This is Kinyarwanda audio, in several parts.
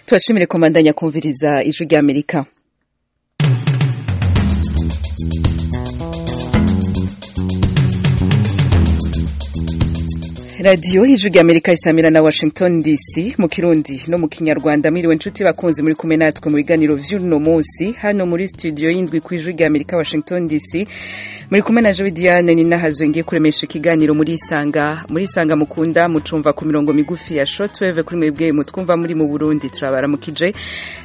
tubashimire komandanya kumviriza ijwi ry'amerika radiyo y'ijwi ry'amerika isamira na washington dc mu kirundi no mu kinyarwanda mwiriwe inshuti bakunze muri kumwe natwe mu biganiro by'uno munsi hano muri studio y'indwi ku ijwi ry'amerika washington dc muri kumwe na joe diane ni nahazwe ngiye kuremesha ikiganiro muri isanga muri isanga mukunda mucumva ku mirongo migufi ya shotweve kuri mwebwe mutwumva muri mu burundi turabaramukije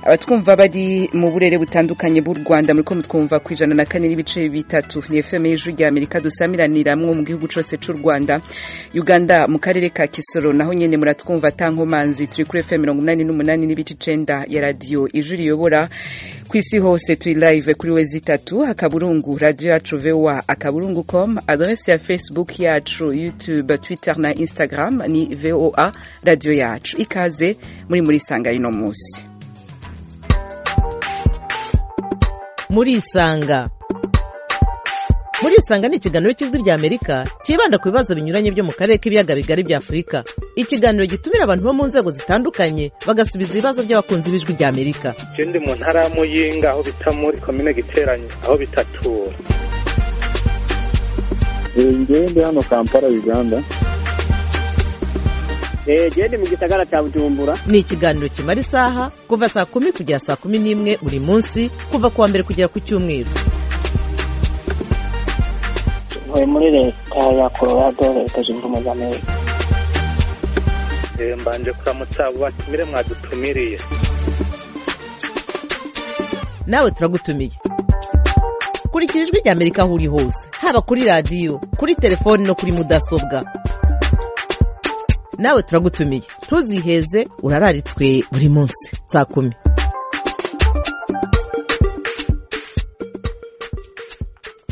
abatwumva bari mu burere butandukanye bw'u rwanda muri ko mutwumva ku ijana na kane n'ibice bitatu ni fm y'ijwi ry'amerika dusamiraniramo mu gihugu cyose cy'u rwanda uganda mu karere ka kisoro naho nyine muratwumva atankomanzi turi kuri fm mirongo inani n'umunani n'ibice icenda ya radiyo ijwi riyobora ku isi hose turi live kuri we zitatu akaburungu radiyo yacu voa akaburungu com adrese ya facebook yacu youtube twitter na instagram ni voa radiyo yacu ikaze muri muri sanga y'uno munsi murisanga murisanga ni ikiganiro cy'ijwi rya amerika cyibanda ku bibazo binyuranye byo mu karere k'ibiyaga bigari bya afurika ikiganiro gitumira abantu bo mu nzego zitandukanye bagasubiza ibibazo by'abakunzi b'ijwi rya amerika icyo ndi mu ntara ya muyinga aho bita muri komine giteranye aho bitatura njyewe ndi hano kampala uganda genda mu gisagara cya bujumbura ni ikiganiro kimara isaha kuva saa kumi kugera saa kumi n'imwe buri munsi kuva ku wa mbere kugera ku cyumweru ntuye muri leta ya colorado leta zunze ubumwe za amerika mbanje kuramutsa abo batumire mwadutumiriye nawe turagutumiye kurikira ijwi rya amerika aho uri hose haba kuri radiyo kuri telefoni no kuri mudasobwa nawe turagutumiye ntuziheze urararitswe buri munsi saa kumi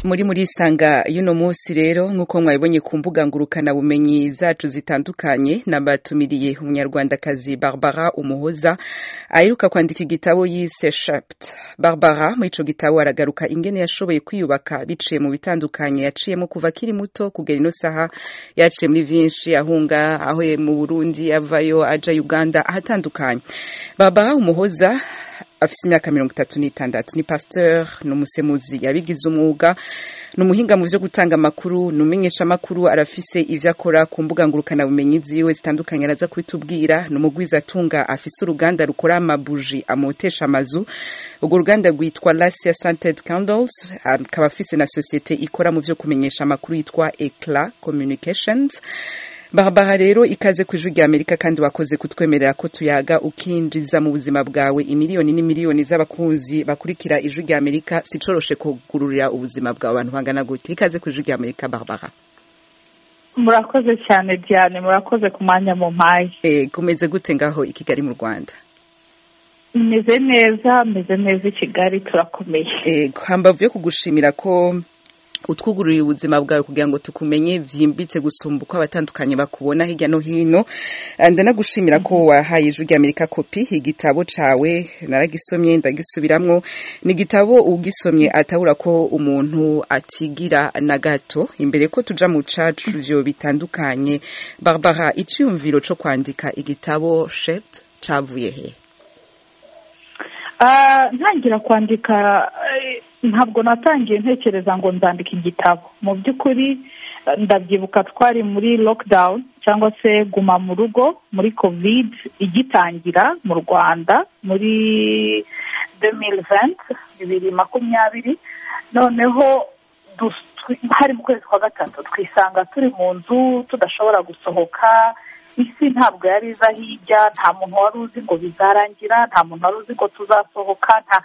muri muri isanga y'uno munsi rero nk'uko mwabibonye ku mbuga bumenyi zacu zitandukanye nabatumiriye umunyarwandakazi barbara umuhoza aheruka kwandika igitabo yise shaputa barbara muri icyo gitabo aragaruka ingene yashoboye kwiyubaka biciye mu bitandukanye yaciyemo kuva akiri muto kugera ino saha yaciye muri byinshi ahunga aho mu burundi avayo ajya uganda ahatandukanye barbara umuhoza afite imyaka mirongo itatu n'itandatu ni pasteur ni umusemuzi yabigize umwuga ni umuhinga mu byo gutanga amakuru ni umenyeshamakuru arafise ibyo akora ku mbuga ngurukanabumenyi ziwe zitandukanye araza kubitubwira ni umugwiza atunga afise uruganda rukora amabuji amotesha amazu urwo ruganda rwitwa lasia santed candles akaba afise na sosiyete ikora mu byo kumenyesha amakuru yitwa ecla communications barbara rero ikaze ku ijwi rya amerika kandi wakoze kutwemerera ko tuyaga ukinjiza mu buzima bwawe imiliyoni n'imiliyoni z'abakunzi bakurikira ijwi rya amerika sicoroshe kugururira ubuzima bwawe abantu bangana gutya ikaze ku ijwi rya amerika barbara murakoze cyane diane murakoze ku mwanya mu mpaye kumeze gute ngaho i kigali mu rwanda meze neza meze neza i kigali turakomeye hambavu yo kugushimira ko utwugururiye ubuzima bwawe kugira ngo tukumenye byimbitse gusumba uko abatandukanye bakubona hirya no hino ndanagushimira ko wahaye ijwi ry'amerika kopi igitabo cyawe naragisomye ndagisubiramwo ni igitabo ugisomye atabura ko umuntu atigira na gato imbere ko tuja mu cacuryo bitandukanye barbara icyiyumviro cyo kwandika igitabo shept cyavuye he ntangira kwandika ntabwo natangiye ntekereza ngo nzandika igitabo mu by'ukuri ndabyibuka twari muri lockdown cyangwa se guma mu rugo muri covid igitangira mu rwanda muri demiri venti bibiri makumyabiri noneho hari mu kwezi kwa gatatu twisanga turi mu nzu tudashobora gusohoka isi ntabwo yari iza hirya nta muntu wari uzi ngo bizarangira nta muntu wari uzi ngo tuzasohoka nta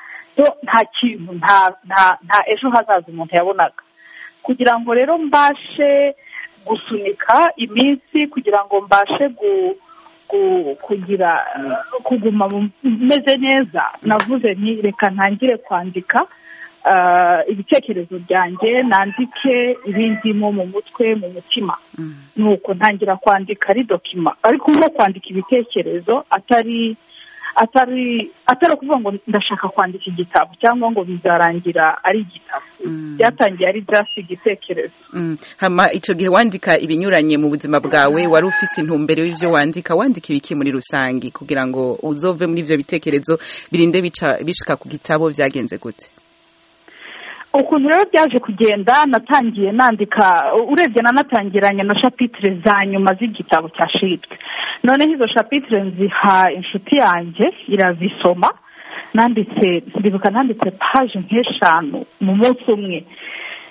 nta kintu nta nta ejo hazaza umuntu yabonaga kugira ngo rero mbashe gusunika iminsi kugira ngo mbashe kugira kuguma meze neza navuze nti reka ntangire kwandika ibitekerezo byanjye nandike ibindimo mu mutwe mu mutima ni uko ntangira kwandika ari dokima ariko nko kwandika ibitekerezo atari atari atari ukuvuga ngo ndashaka kwandika igitabo cyangwa ngo bizarangira ari igitabo byatangiye ari just igitekerezo hama icyo gihe wandika ibinyuranye mu buzima bwawe wari ufite intumbero y'ibyo wandika wandika ibiki muri rusange kugira ngo uzove muri ibyo bitekerezo birinde bica- bishika ku gitabo byagenze gute ukuntu rero byaje kugenda natangiye nandika urebye nanatangiranye na shapitire za nyuma z'igitabo cya shitwe noneho izo shapitire nziha inshuti yanjye irazisoma nanditse ndibuka nanditse paje nk'eshanu mu munsi umwe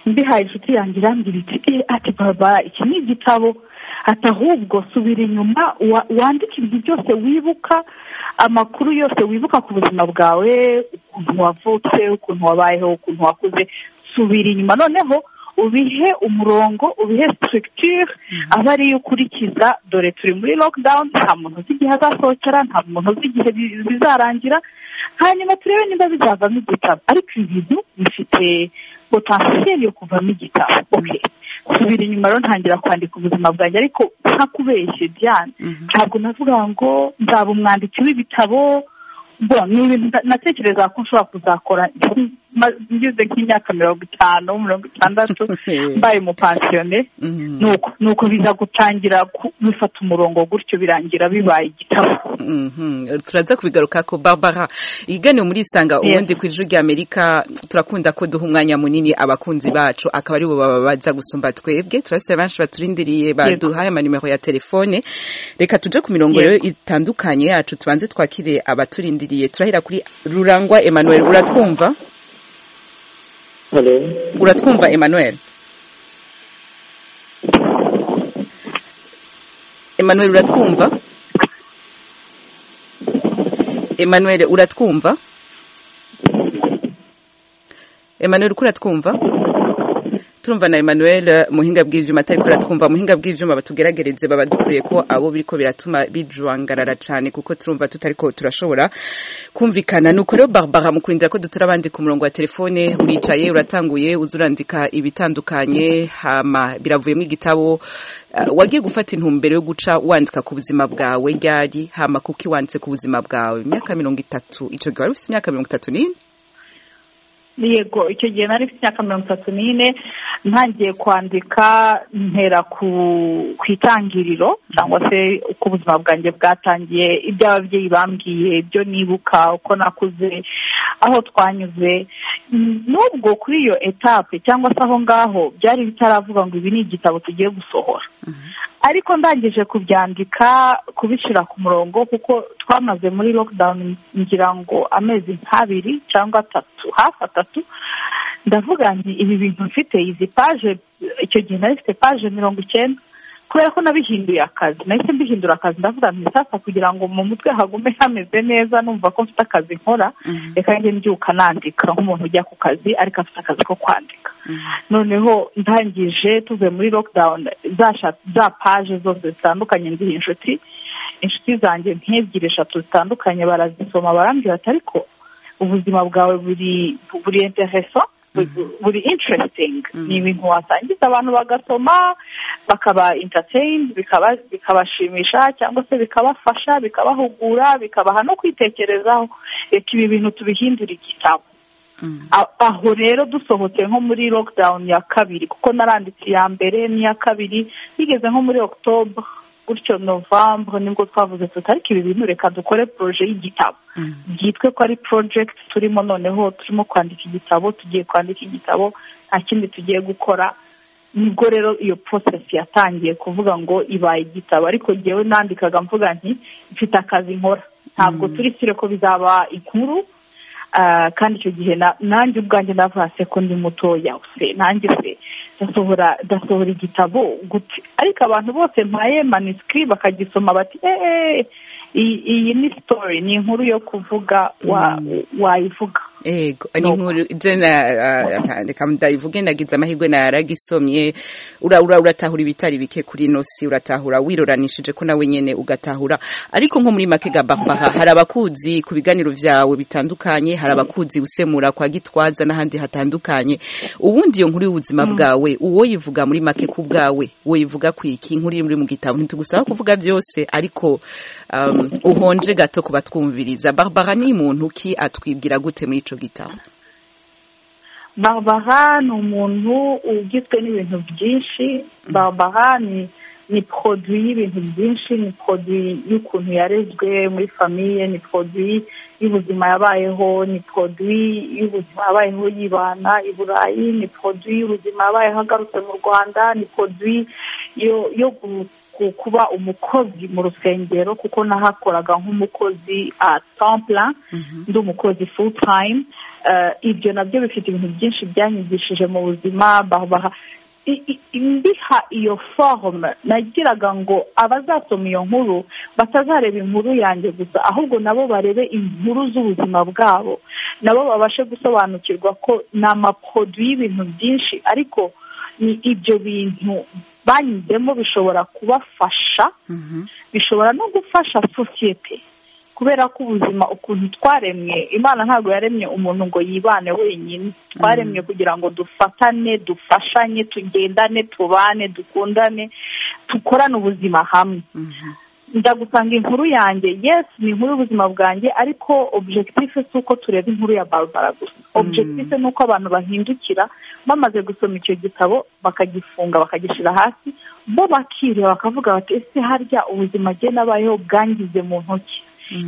mbihaye inshuti yanjye irambwira iti "Eh, ati baba iki ni igitabo ati ahubwo subira inyuma wa- wandike ibintu byose wibuka amakuru yose wibuka ku buzima bwawe ukuntu wavutse ukuntu wabayeho ukuntu wakuze subira inyuma noneho ubihe umurongo ubihe structure aba ariyo ukurikiza dore turi muri lockdown nta muntu uzi igihe azasohokera nta muntu uzi igihe bi- bizarangira hanyuma turebe niba bizavamo igitabo ariko ibintu bifite potansiyeli yo kuvamo igitabo okay subira inyuma rero ntangira kwandika ubuzima bwanjye ariko ntakubeshye byane Mhm. ntabwo navuga ngo nzaba umwanditsi w'ibitabo mbona ni ibintu nta- natekereza ko nshobora kuzakora ma- ngeze nk'imyaka mirongo itanu mirongo itandatu mbaye umupansiyone Mhm. nuko nuko biza gutangira ku- bifata umurongo gutyo birangira bibaye igitabo Mhm. turaza kubigaruka ko barbara iganiro muri isanga Yes. ubundi ku ijwi rya amerika turakunda ko duha umwanya munini abakunzi bacu akaba aribo baba baza gusumba twebwe turasaba benshi baturindiriye baduhaye amanimero ya telefone reka tuje ku mirongo rero itandukanye yacu tubanze twakire abaturindiriye turahira kuri rurangwa emmanuel uratwumva uratwumva emmanuel emmanuel uratwumva Emmanuel uratwumva Emmanuel uko uratwumva turumva na Emmanuel eh, muhinga bw'ivyuma atari ko aratwumva muhinga bw'ivyuma batugeragereze baba dukwiye ko abo biriko biratuma bijwangarara cane kuko turumva tutariko turashobora kumvikana nuko rero Barbara mu kurindira ko dutura abandi ku murongo wa telefone uricaye uratanguye uzurandika ibitandukanye hama biravuyemo igitabo eh, wagiye gufata intumbero yo guca wandika ku buzima bwawe ryari hama kuki wanditse ku buzima bwawe imyaka mirongo itatu ico gihe wari ufite imyaka mirongo itatu n'ine yego icyo gihe nari mfite imyaka mirongo itatu n'ine ntangiye kwandika ntera ku ku itangiriro cyangwa se uko ubuzima bwanjye bwatangiye ibyo ababyeyi bambwiye ibyo nibuka uko nakuze aho twanyuze Mm, nubwo kuri iyo etape cyangwa se aho ngaho byari bitaravuga ngo ibi ni igitabo tugiye gusohora ariko ndangije kubyandika kubishyira ku murongo kuko twamaze muri lockdown ngira ngo amezi nk'abiri cyangwa atatu hafi atatu ndavuga nti ibi bintu mfite izi paje icyo gihe nari mfite paje mirongo icyenda kubera ko nabihinduye akazi nahise mbihindura akazi ndavuga nti sasa kugira ngo mu mutwe hagume hameze neza numva ko mfite akazi nkora reka njye mbyuka nandika nk'umuntu ujya ku kazi ariko afite akazi ko kwandika noneho ntangije tuvuye muri lockdown za sha- za paje zose zitandukanye nziha inshuti inshuti zanjye nk'ebyiri eshatu zitandukanye barazisoma barambwira ati ariko ubuzima bwawe buri buri intereso buri interesting Mhm. ni ibintu wasangiza abantu bagasoma bakaba entertained bikaba- bikabashimisha cyangwa se bikabafasha bikabahugura bikabaha no kwitekerezaho reka ibi bintu tubihindure igitabo A- aho rero dusohotse nko muri lockdown ya kabiri kuko naranditse iya mbere n'iya kabiri bigeze nko muri october gutyo novembre nibwo twavuze tuti ariko ibi bintu reka dukore proje y'igitabo byitwe ko ari project turimo noneho turimo kwandika igitabo tugiye kwandika igitabo nta kindi tugiye gukora nibwo rero iyo process yatangiye kuvuga ngo ibaye igitabo ariko ngewe nandikaga mvuga nti mfite akazi nkora ntabwo Mm. turi sire ko bizaba inkuru Ah, kandi icyo gihe na- nanjye ubwanjye navase ko ndi mutoya se nanjye se ndasohora ndasohora igitabo gute ariko abantu bose mpaye manisiki bakagisoma bati eee iyi ni sitori ni inkuru yo kuvuga wa- wayivuga ego ni inkuru jena reka ndayivuge nagize amahirwe naragisomye ura uratahura ibitari bike kuri nosi uratahura wiroranishije ko nawe nyene ugatahura ariko nko muri make gabapaha hari abakuzi ku biganiro vyawe bitandukanye hari abakuzi usemura kwa gitwaza n'ahandi hatandukanye ubundi iyo nkuru y'ubuzima bwawe uwo yivuga muri make ku bwawe uwo yivuga kwiki inkuru iri muri mu gitabo ntitugusaba kuvuga byose ariko um, uhonje gato kubatwumviriza barbara ni muntu ki atwibwira gute muri ico gitabo barbara ni umuntu ugizwe n'ibintu byinshi barbara ni ni poroduwi y'ibintu byinshi ni poroduwi y'ukuntu yarezwe muri famiye ni poroduwi y'ubuzima yabayeho ni poroduwi y'ubuzima yabayeho yibana i burayi ni poroduwi y'ubuzima yabayeho agarutse mu rwanda ni poroduwi yo kuba umukozi mu rusengero kuko nahakoraga nk'umukozi atampura ndi umukozi full time ibyo nabyo bifite ibintu byinshi byanyigishije mu buzima mbiha iyo forume nagiraga ngo abazasoma iyo nkuru batazareba inkuru yanjye gusa ahubwo nabo barebe inkuru z'ubuzima bwabo nabo babashe gusobanukirwa ko ni amaporoduwi y'ibintu byinshi ariko ni ibyo bintu banyuzemo bishobora kubafasha bishobora no gufasha sosiyete kubera ko ubuzima ukuntu twaremwe imana ntabwo yaremye umuntu ngo yibane wenyine twaremwe kugira ngo dufatane dufashanye tugendane tubane dukundane dukorane ubuzima hamwe njya gusanga inkuru yanjye yesi ni inkuru y'ubuzima bwanjye ariko objectif si uko tureba inkuru ya barbara gusa objectif ni uko abantu bahindukira bamaze gusoma icyo gitabo bakagifunga bakagishyira hasi bo bakireba bakavuga bati ese harya ubuzima agenda abayeho bwangize mu ntoki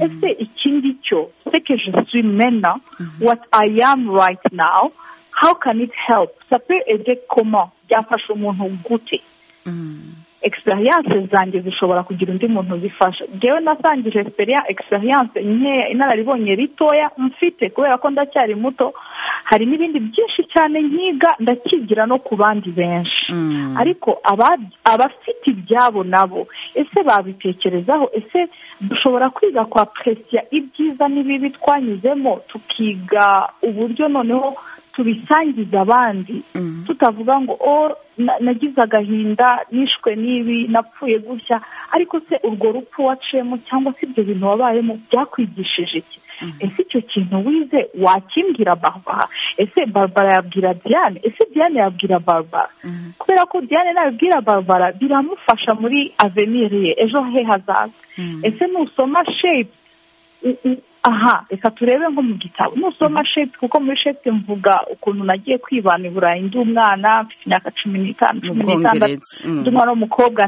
ese iki ngicyo sekeje mena wati ayi amu rayiti nawu how can it help sape ede koma byafasha umuntu gute experience zanjye zishobora kugira undi muntu zifasha ngewe nasangije experience nkeya inararibonye ritoya mfite kubera ko ndacyari muto hari n'ibindi byinshi cyane nkiga ndakigira no ku bandi benshi ariko abafite ibyabo nabo ese babitekerezaho ese dushobora kwiga kwa perezida ibyiza n'ibibi twanyuzemo tukiga uburyo noneho tubisangiza abandi tutavuga ngo nagize agahinda nishwe n'ibi napfuye gutya ariko se urwo rupfu waciyemo cyangwa se ibyo bintu wabayemo byakwigishije iki ese icyo kintu wize wakimbwira barbara ese barbara yabwira diane ese diane yabwira barbara kubera ko diane nabibwira barbara biramufasha muri avenir ye ejo he hazaza ese nusoma shepu aha reka turebe nko mu gitabo nusoma shepu kuko muri shepu mvuga ukuntu nagiye kwibana i burayi ndi umwana mfite imyaka cumi n'itanu cumi n'itandatu ndi umwana w'umukobwa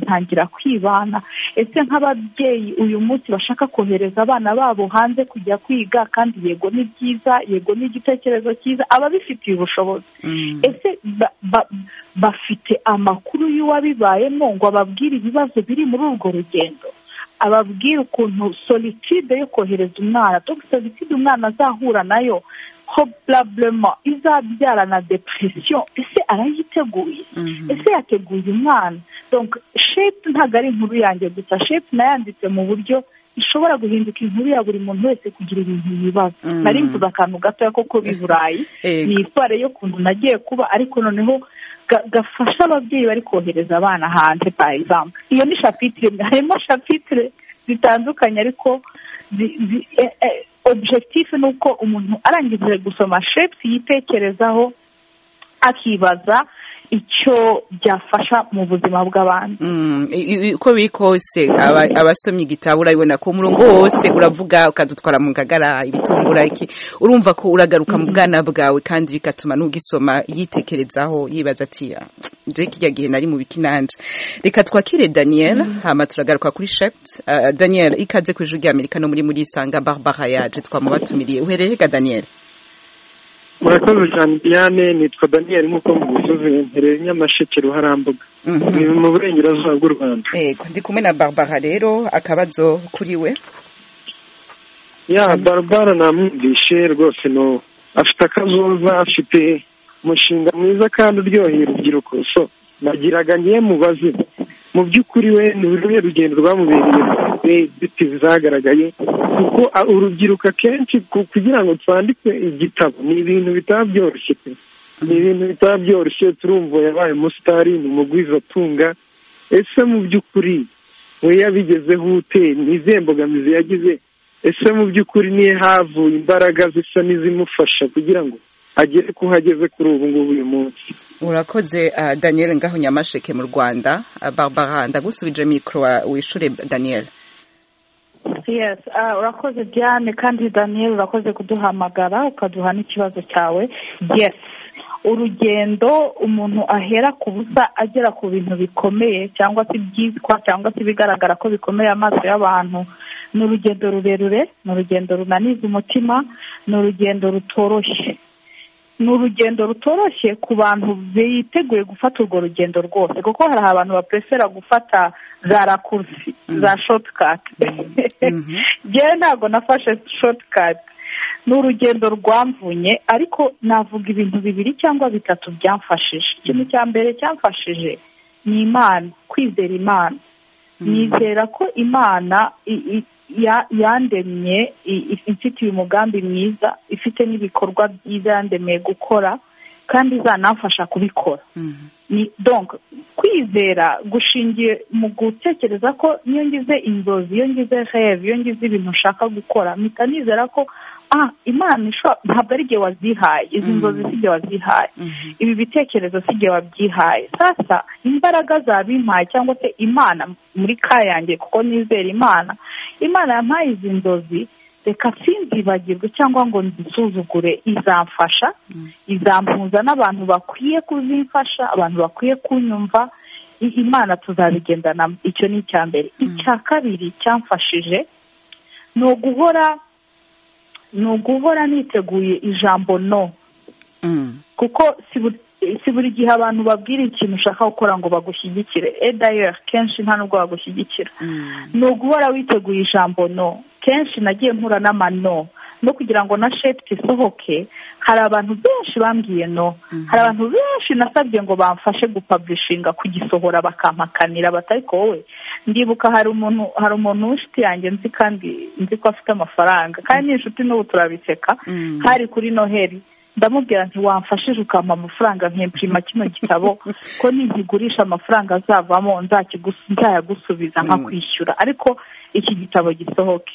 ntangira kwibana ese nk'ababyeyi uyu munsi bashaka kohereza abana babo hanze kujya kwiga kandi yego ni byiza yego ni igitekerezo cyiza ababifitiye ubushobozi ese bafite amakuru y'uwabibayemo ngo ababwire ibibazo biri muri urwo rugendo ababwira ukuntu solitude yo kohereza umwana solitude umwana azahura nayo probablement izabyara na depression ese arayiteguye ese yateguye umwana shepu ntabwo ari inkuru yanjye gusa shepu nayanditse mu buryo ishobora guhinduka inkuru ya buri muntu wese kugira ibintu yibaza nari mvuze akantu gatoya koko b'i burayi ni itware yo kuntu nagiye kuba ariko noneho gafasha ababyeyi bari kohereza abana hanze egizamu iyo ni shapitire harimo shapitire zitandukanye ariko objectif ni uko umuntu arangije gusoma shepu yitekerezaho akibaza icyo byafasha mu buzima bw'abantu uko biri kose abasomye igitabo urabibona ko umurongo wose uravuga ukadutwara mu ngagara ibitungura iki urumva ko uragaruka mu bwana bwawe kandi bigatuma n'ugisoma yitekerezaho yibaza ati njye kijya gihe nari mu bikinanje reka twakire daniel hano turagaruka kuri shepu daniel ikaze ku ijwi ry'amerika no muri muri isanga barbara yaje twamubatumiriye uhereye ga daniel murakoze cyane diane nitwa daniel nk'uko mubivuze mpereye nyamasheke ruharambuga ni mu burengerazuba bw'u rwanda yego ndi kumwe na barbara rero akabazo kuri we ya barbara namwumvishe rwose no afite akazoza afite umushinga mwiza kandi uryoheye urubyiruko so nagiraga ngiye mubaze mu by'ukuri we ni uruhe rugendo rwamubereye zitizi zagaragaye kuko urubyiruko akenshi kugira ngo twandike igitabo ni ibintu bitaba byoroshye pe ni ibintu bitaba byoroshye turumva yabaye umusitari ni umugwizatunga ese mu by'ukuri we yabigezeho ute ni izihe mbogamizi yagize ese mu by'ukuri niyo havuye imbaraga zisa n'izimufasha kugira ngo agere ku hageze kuri ubu ngubu uyu munsi urakoze daniel ngaho nyamasheke mu rwanda barbara ndagusubije mikoro wishure daniel yes urakoze diane kandi daniel urakoze kuduhamagara ukaduha n'ikibazo cyawe yes urugendo umuntu ahera ku busa agera ku bintu bikomeye cyangwa se ibyitwa cyangwa se ibigaragara ko bikomeye amaso y'abantu ni urugendo rurerure ni urugendo runaniza umutima ni urugendo rutoroshye ni urugendo rutoroshye ku bantu biteguye gufata urwo rugendo rwose kuko hari abantu bapresera gufata za rakursi za shotikati ngewe ntabwo nafashe shotikati ni urugendo rwamvunye ariko navuga ibintu bibiri cyangwa bitatu byamfashije ikintu cya mbere cyamfashije ni imana kwizera imana nizera ko imana yandemye ifite uyu mugambi mwiza ifite n'ibikorwa byiza yandemeye gukora kandi izanamfasha kubikora ni donk kwizera gushingiye mu gutekereza ko niyo ngize inzozi iyo ngize rev iyo ngize ibintu ushaka gukora mpita nizera ko ah imana ntabwo ari igihe wazihaye izi nzozi si igihe wazihaye ibi bitekerezo si igihe wabyihaye sasa imbaraga zabimpaye cyangwa se imana muri kayange kuko nizera imana imana yampaye izi nzozi reka sinzibagirwe cyangwa ngo nzisuzugure izamfasha izampuza n'abantu bakwiye kuzimfasha abantu bakwiye kunyumva imana tuzabigendanamo icyo ni icya mbere icya kabiri cyamfashije ni uguhora ni uguhora niteguye ijambo no kuko si buri gihe abantu babwira ikintu ushaka gukora ngo bagushyigikire edayeri kenshi nta nubwo bagushyigikira ni uguhora witeguye ijambo no kenshi nagiye mpura n'amano no kugira ngo na shepiti isohoke hari abantu benshi bambwiye no hari abantu benshi nasabye ngo bamfashe gupablishinga kugisohora bakampakanira batari ko wowe ndibuka hari umuntu hari umuntu w'inshuti yanjye nzi kandi nzi ko afite amafaranga kandi ni inshuti n'ubu turabiseka hari kuri noheli ndamubwira nti wamfashije ukampa amafaranga nkempima kino gitabo ko ntigigurisha amafaranga azavamo nzayagusubiza nkakwishyura ariko iki gitabo gisohoke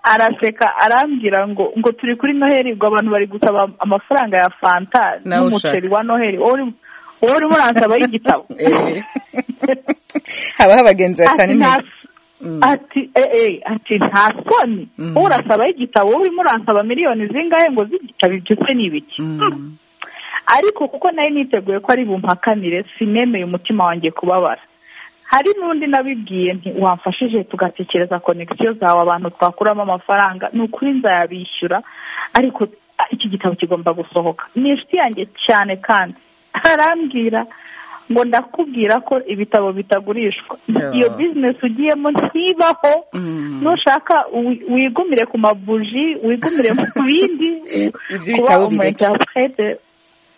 araseka arambwira ngo ngo turi kuri noheli ubwo abantu bari gusaba amafaranga ya fanta n'umuceri wa noheli wowe urimo uransaba y'igitabo habaho abagenzi bacanira ati eee ati nta soni urasaba igitabo urimo uransaba miliyoni zingahe ngo z'igitabo ibyo se ni ibiki ariko kuko nari niteguye ko ari bumpakanire sinemeye umutima wanjye kubabara hari n'undi nabibwiye nti wamfashije tugatekereza konegisiyo zawe abantu twakuramo amafaranga ni ukuri nzayabishyura ariko iki gitabo kigomba gusohoka ni inshuti yanjye cyane kandi arambwira ngo ndakubwira ko ibitabo bitagurishwa iyo bizinesi ugiyemo ntibaho nushaka wigumire ku mabuji wigumire mu bindi kuba umuyinterprete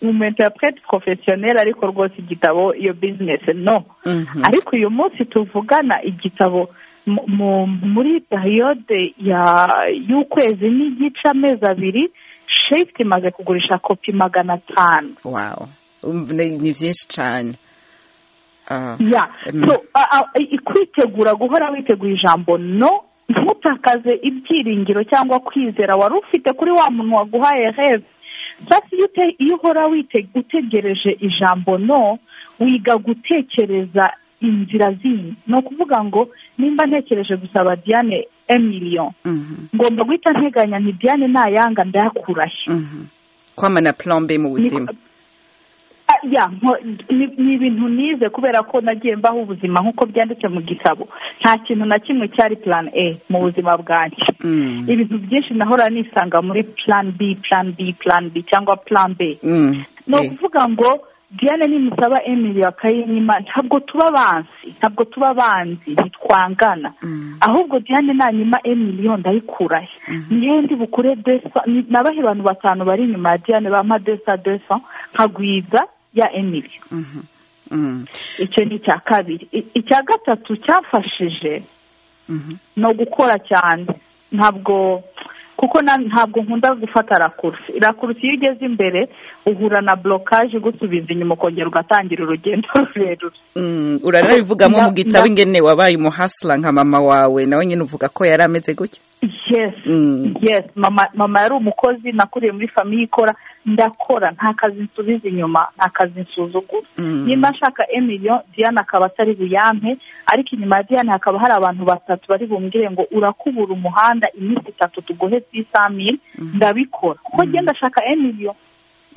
umuyinterprete porofesiyoneri ariko rwose igitabo iyo bizinesi no ariko uyu munsi tuvugana igitabo muri periyode y'ukwezi n'igice amezi abiri shefiti imaze kugurisha kopi magana atanu ni byinshi cyane kwitegura guhora witeguye ijambo no ntutakaze ibyiringiro cyangwa kwizera wari ufite kuri wa muntu waguhaye heza cyangwa iyo uhora utegereje ijambo no wiga gutekereza inzira zindi ni ukuvuga ngo nimba ntekereje gusaba diane emiliyo ngomba guhita nteganya nti diane ntayanga ndayakurahe kwamana plombe mu buzima ni ibintu nize kubera ko nagiye mbaho ubuzima nk'uko byanditse mu gitabo nta kintu na kimwe cyari plan a mu buzima bwanjye ibintu byinshi nahora nisanga muri plan b plan b plan b cyangwa plan b ni ukuvuga ngo diane nimusaba emili ya kayinyima ntabwo tuba banzi ntabwo tuba banzi ntitwangana ahubwo diane nanyima emiliyo ndayikurahe niyo ndi bukure desa nabahe abantu batanu bari inyuma ya diane bampa desa desa nkagwiza ya emili icyo ni icya kabiri I- icya gatatu cyafashije ni ugukora cyane ntabwo kuko na- ntabwo nkunda gufata rakurusi rakurusi iyo ugeze imbere uhura na borokaje igusubiza inyuma ukongera ugatangira urugendo rurerure Mm, urarabivugamo mu Nda- gitabo nda- ingene wabaye umuhasira nka mama wawe nawe nyine uvuga ko yari ameze gutya yes Mm. yes mama mama yari umukozi nakuriye muri famiye ikora ndakora nta kazi nsubiza inyuma nta kazi nsuzugura Mm. nimba nshaka emiliyo diane akaba atari buyampe ariko inyuma ya diane hakaba hari abantu batatu bari bumbwire ngo urakubura umuhanda iminsi itatu tuguhe sisamiri ndabikora kuko Mm. ngenda ashaka emiliyo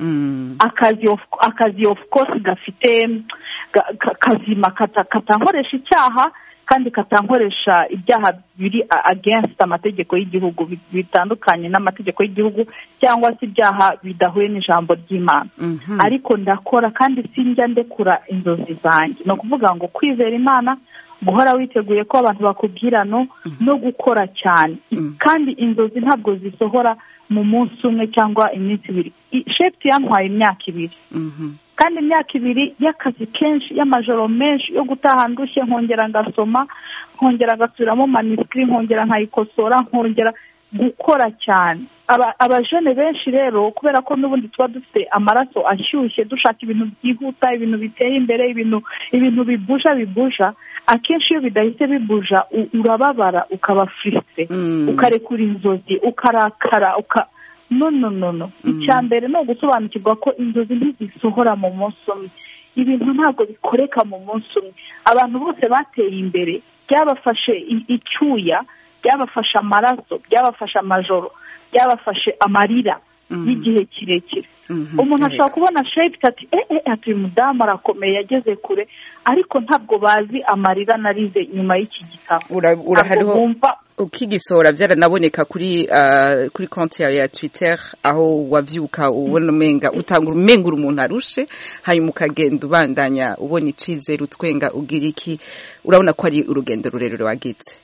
Mm. akazi of, akazi of course gafite ga- ka- kazima kata- katankoresha icyaha kandi katankoresha ibyaha biri a- against amategeko y'igihugu bi- bitandukanye n'amategeko y'igihugu cyangwa se ibyaha bidahuye n'ijambo ry'imana Mhm. ariko ndakora kandi sinjya ndekura inzozi zanjye ni ukuvuga ngo kwizera imana guhora witeguye ko abantu bakubwira no no gukora cyane Mm. kandi inzozi ntabwo zisohora mu munsi umwe cyangwa iminsi ibiri I- shefti yantwaye imyaka ibiri Mhm. kandi imyaka ibiri y'akazi kenshi y'amajoro menshi yo gutaha ndushye nkongera ngasoma nkongera ngasubiramo manisitiri nkongera nkayikosora nkongera gukora cyane Aba- abajene benshi rero kubera ko n'ubundi tuba dufite amaraso ashyushye dushaka ibintu byihuta ibintu biteye imbere ibintu ibintu bibuja bibuja akenshi iyo bidahise bibuja u- urababara ukaba furisite Mm. ukarekura inzozi ukarakara uka no no no no Mm. icya mbere ni ugusobanukirwa ko inzozi ntizisohora mu munsi umwe ibintu ntabwo bikoreka mu munsi umwe abantu bose bateye imbere byabafashe i- icyuya byabafashe amaraso byabafashe amajoro byabafashe amarira Mm. y'igihe kirekire Mhm. umuntu ashobora kubona shepiti ati eh eh ati uyu mudamu arakomeye yageze kure ariko ntabwo bazi amarira narize nyuma y'iki gitabo Ura- urahariho Ntabwo bumva ukigisohora byaranaboneka kuri ah, kuri konti yawe ya twitter aho wabyuka ubona umenga utanga umengura umuntu arushe hanyuma ukagenda ubandanya ubona icizere utwenga ugira iki urabona ko ari urugendo rurerure wagitse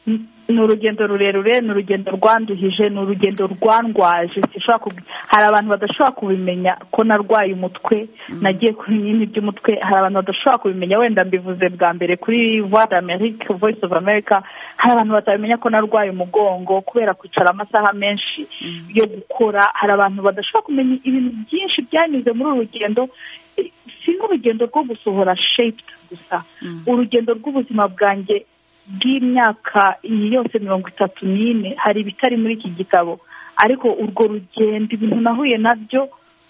ni urugendo rurerure ni urugendo rwanduhije ni urugendo rwandwaje sinshobora kubi- hari abantu badashobora kubimenya ko narwaye umutwe nagiye ku binini by'umutwe hari abantu badashobora kubimenya wenda mbivuze bwa mbere kuri voix d'amerique voice of america hari abantu batamenya ko narwaye umugongo kubera kwicara amasaha menshi yo gukora hari abantu badashobora kumenya ibintu byinshi byanyuze muri uru rugendo Eh, si n'urugendo rwo gusohora shaped gusa urugendo rw'ubuzima bwanjye bw'imyaka iyi yose mirongo itatu n'ine hari ibitari muri iki gitabo ariko urwo rugendo ibintu nahuye nabyo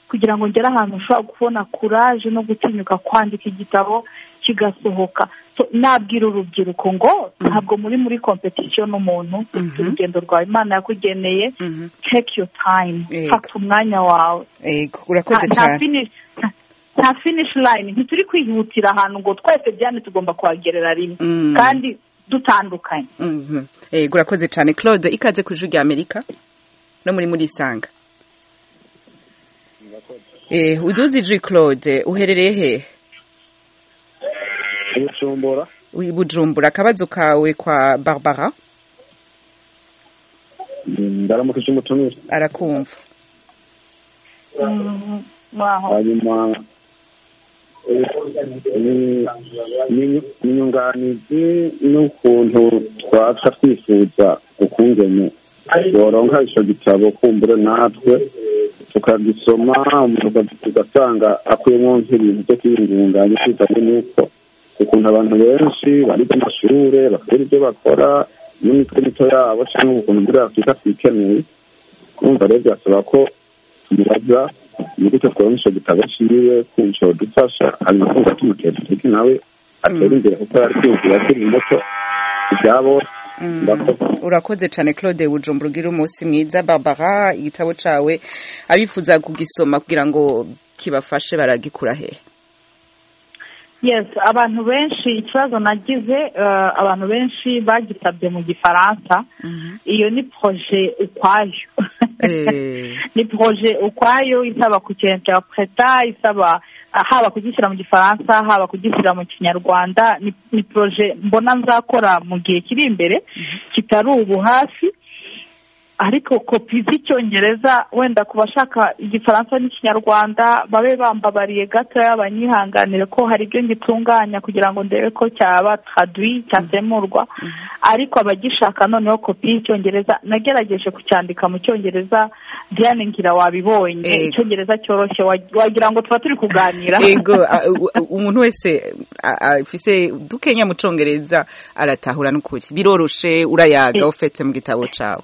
kugira ngo ngere ahantu ushobora kubona kuraje no gutinyuka kwandika igitabo kigasohoka So, nabwira urubyiruko ngo ntabwo muri muri kompetisiyo n'umuntu ufite Mhm. urugendo rwawe imana yakugeneye Mhm. take your time Yego. fata umwanya wawe Ego, urakoze nta- nta cyane finish nta- nta finish line ntituri kwihutira ahantu ngo twese byane tugomba kuhagerera rimwe Mm. kandi dutandukanye Mhm. Ego, urakoze cyane claude ikaze ku ijwi rya amerika no muri muri isanga Eh, uduze ijwi claude uherereye hehe ubucumbura Wi- bujumbura akabazo kawe kwa barbara ndaramukije umutumire arakumva mwaho hanyuma ni- ni- ni inyunganizi n'ukuntu twapfa twifuza ukungene boronka icyo gitabo kumbure natwe tukagisoma umuntu tugasanga akuyemo nk'ibintu byo kwiyungunganya bitewe n'uko ukuntu abantu benshi bari by'amashure bakora ibyo bakora n'imitwe mito yabo cyangwa ukuntu muri afurika twikeneye kumva rero byasaba ko tumubaza ni gute twabona icyo gitabo cyiwe kunco dufasha hanyuma kumva tumutera intege nawe atera imbere kuko yari kwinjira akiri muto ibyabo Mm. Murakoze. urakoze cyane claude bujumbura ugira umunsi mwiza barbara igitabo cyawe abifuza kugisoma kugira ngo kibafashe baragikura hehe yes abantu benshi ikibazo nagize eh, abantu benshi bagisabye mu gifaransa iyo ni poroje ukwayo Eh. ni poroje ukwayo isaba kucyinterpreta isaba haba kugishyira mu gifaransa haba kugishyira mu kinyarwanda ni ni poroje mbona nzakora mu gihe kiri imbere kitari ubu hafi ariko kopi z'icyongereza wenda ku bashaka igifaransa n'ikinyarwanda babe bambabariye gatoya banyihanganire ko hari ibyo ngitunganya kugira ngo ndebe ko cyaba tradwi cyasemurwa ariko abagishaka noneho kopi y'icyongereza nagerageje kucyandika mu cyongereza diane ngira wabibonye Ego. icyongereza cyoroshye wa- wagira ngo tuba turi kuganira ego a- u- u- umuntu wese a- afise dukenya mu congereza aratahura n'ukuri biroroshe urayaga Eh. ufetse mu gitabo cawe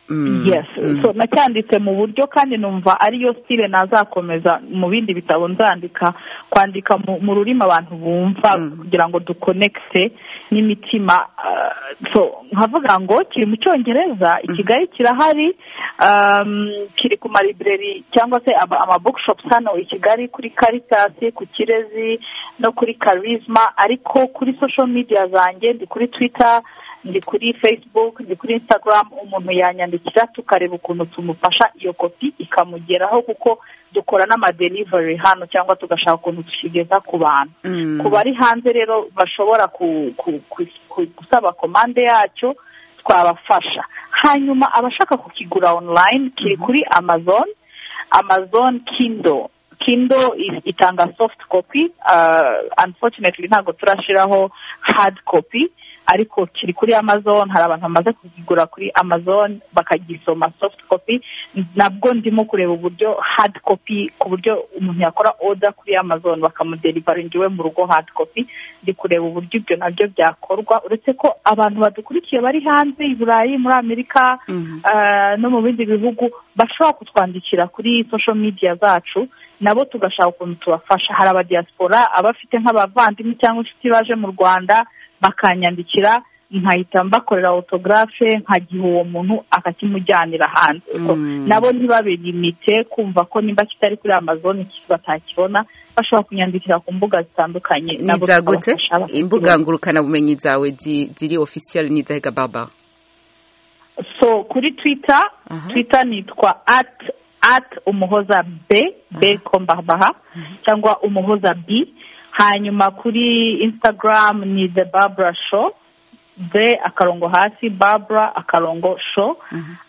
Mm, yes mm. so nacyanditse mu buryo kandi numva ariyo stile nazakomeza mu bindi bitabo nzandika kwandika mu, mu rurimi abantu bumva Mm. kugira ngo dukonekite n'imitima ah, so nkavuga ngo kiri mu cyongereza i kigali kirahari um, kiri ku maribireri cyangwa se ama, ama bookshops hano i kigali kuri caritas ku kirezi no kuri karizma ariko kuri social media zanjye ndi kuri twitter ndi kuri facebook ndi kuri instagram umuntu yanyandikira tukareba ukuntu tumufasha iyo kopi ikamugeraho kuko dukora n'amadelivery hano cyangwa tugashaka ukuntu tushigeza ku bantu Mm. ku bari hanze rero bashobora ku- ku- ku- ku- gusaba komande yacyo twabafasha hanyuma abashaka kukigura online kiri kuri amazon amazon kindo kindo itanga soft copy uh, unfortunately ntabwo turashyiraho hard copy ariko kiri kuri amazon hari abantu bamaze kukigura kuri amazon bakagisoma soft copy nabwo ndimo kureba uburyo hard copy ku buryo umuntu yakora order kuri amazon bakamuderivaringa iwe mu rugo hard copy ndi kureba uburyo ibyo nabyo byakorwa uretse ko abantu badukurikiye bari hanze i burayi muri amerika Mhm. eh, no mu bindi bihugu bashobora kutwandikira kuri social media zacu nabo tugashaka ukuntu tubafasha hari abadiaspora abafite nk'abavandimwe cyangwa inshuti baje mu rwanda bakanyandikira nkahita mbakorera autographe nkagiha uwo muntu akakimujyanira hanze So, Mm. nabo ntibabilimite kumva ko nimba kitari kuri amazon iki- batakibona bashobora kunyandikira ku mbuga zitandukanye ni nabo za gute tukabafasha bakakibona. imbuga ngurukanabumenyi zawe zi- ziri official ni zahiga baba so kuri twitter Aha. twitter nitwa at at umuhoza b b kombabaha cyangwa umuhoza b hanyuma kuri instagram ni the barbara show the akarongo hasi barbara akarongo show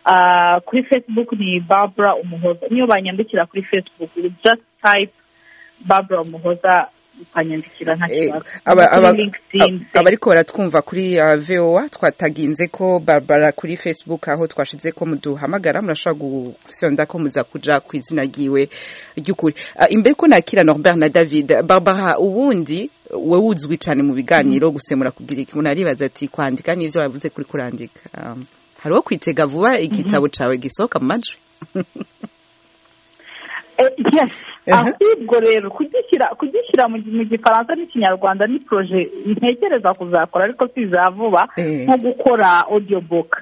Ah, kuri facebook ni barbara umuhoza niyo banyandikira kuri facebook you just type barbara umuhoza ukanyandikira nta Eh, kibazo aba- Kuri aba- LinkedIn, ab- abariko baratwumva kuri uh, voa twataginze ko barbara kuri facebook aho twashize ko muduhamagara murashobora gusonda ko muza kuja ku izina ryiwe ry'ukuri Ah, imbere ko nakira norbert na david barbara ubundi wowe uzwi cyane mu biganiro gusemura kugira iki umuntu aribaza ati kwandika n'ivyo wavuze kuri kurandika Um, hariho kwitega vuba igitabo cawe gisohoka mu majwi Eh, yes Aha. ahubwo rero kugishyira kugishyira mu mu gifaransa n'ikinyarwanda ni poroje ntekereza kuzakora ariko si iza vuba Eh. nko gukora audiobooks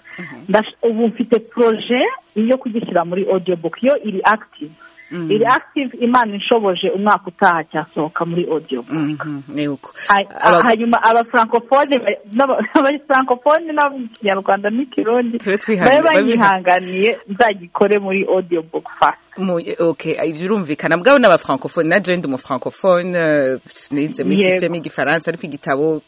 Ndash- ubu mfite poroje yo kugishyira muri audiobook yo iri active Mm. iri active imana inshoboje umwaka utaha cyasohoka muri audiobook Mhm, ni uko Hay- Aba- hanyuma aba francophone ba- n'aba- aba francophone n'abo mu kinyarwanda n'ikirundi Tube babe twihanganye- babe bihanganiye. banyihanganiye nzagikore muri audiobook fast Mu- okay ibyo birumvikana bwabo ni abafrancophone na jendi umu francophone eh, nize muri Yego. sisiteme y'igifaransa ariko igitabo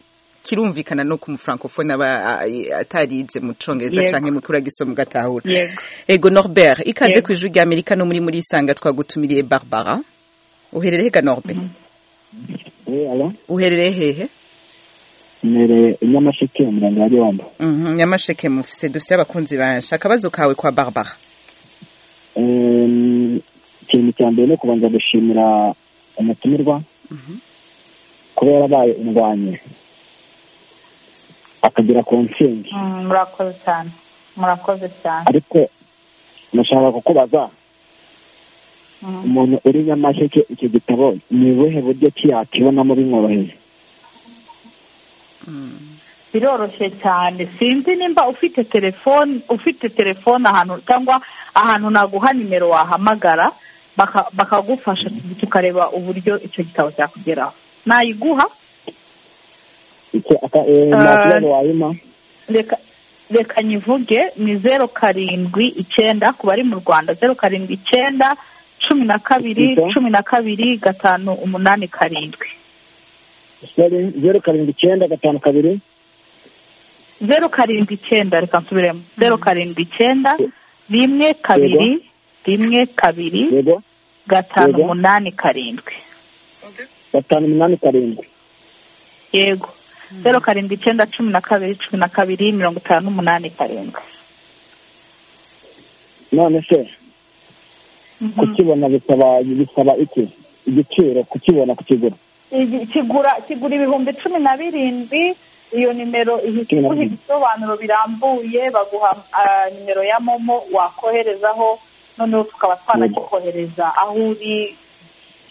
kirumvikana no ku mufrancophone aba a- atarize mu congereza Yego. canke mu kuragisoma ugatahura yego ego norbert ikaze Yego. ku ijwi rya amerika no muri muri isanga twagutumiriye barbara uherereye hega norbert uherereye hehe mbereye inyamasheke umurenge wa gihombo Mhm, nyamasheke mufise dufise abakunzi banje akabazo kawe kwa barbara Ehm, ikintu cya mbere ni ukubanza gushimira umutumirwa Mhm. kuba yarabaye indwanyi akagera ku ntsinzi Mm, murakoze cyane murakoze cyane ariko nashaka kukubaza Mm. umuntu uri nyamasheke icyo gitabo ni ubuhe buryo ki yakibonamo bimworoheye Mm. biroroshye cyane sinzi nimba ufite telefone ufite telefone ahantu cyangwa ahantu naguha nimero wahamagara baka- bakagufasha tukareba uburyo icyo gitabo cyakugeraho nayiguha icyo aka eee Ah. nta kibazo wayima reka reka nyivuge ni zeru karindwi icyenda ku bari mu rwanda zeru karindwi icyenda cumi na kabiri Yego. cumi na kabiri gatanu umunani karindwi zeru zeru karindwi icyenda gatanu kabiri zeru karindwi icyenda reka nsubiremo zeru karindwi icyenda rimwe kabiri rimwe kabiri yego gatanu Yego. umunani karindwi gatanu umunani karindwi yego zeru karindwi icyenda cumi na kabiri cumi na kabiri mirongo itanu n'umunani karindwi none se Mhm. kukibona bisaba bisaba iki igiciro kukibona kukigura Igi- kigura kigura ibihumbi cumi na birindwi iyo nimero ihita Cumi na iguha birindwi. ibisobanuro birambuye baguha ah, nimero ya momo wakoherezaho noneho tukaba twanagikohereza aho uri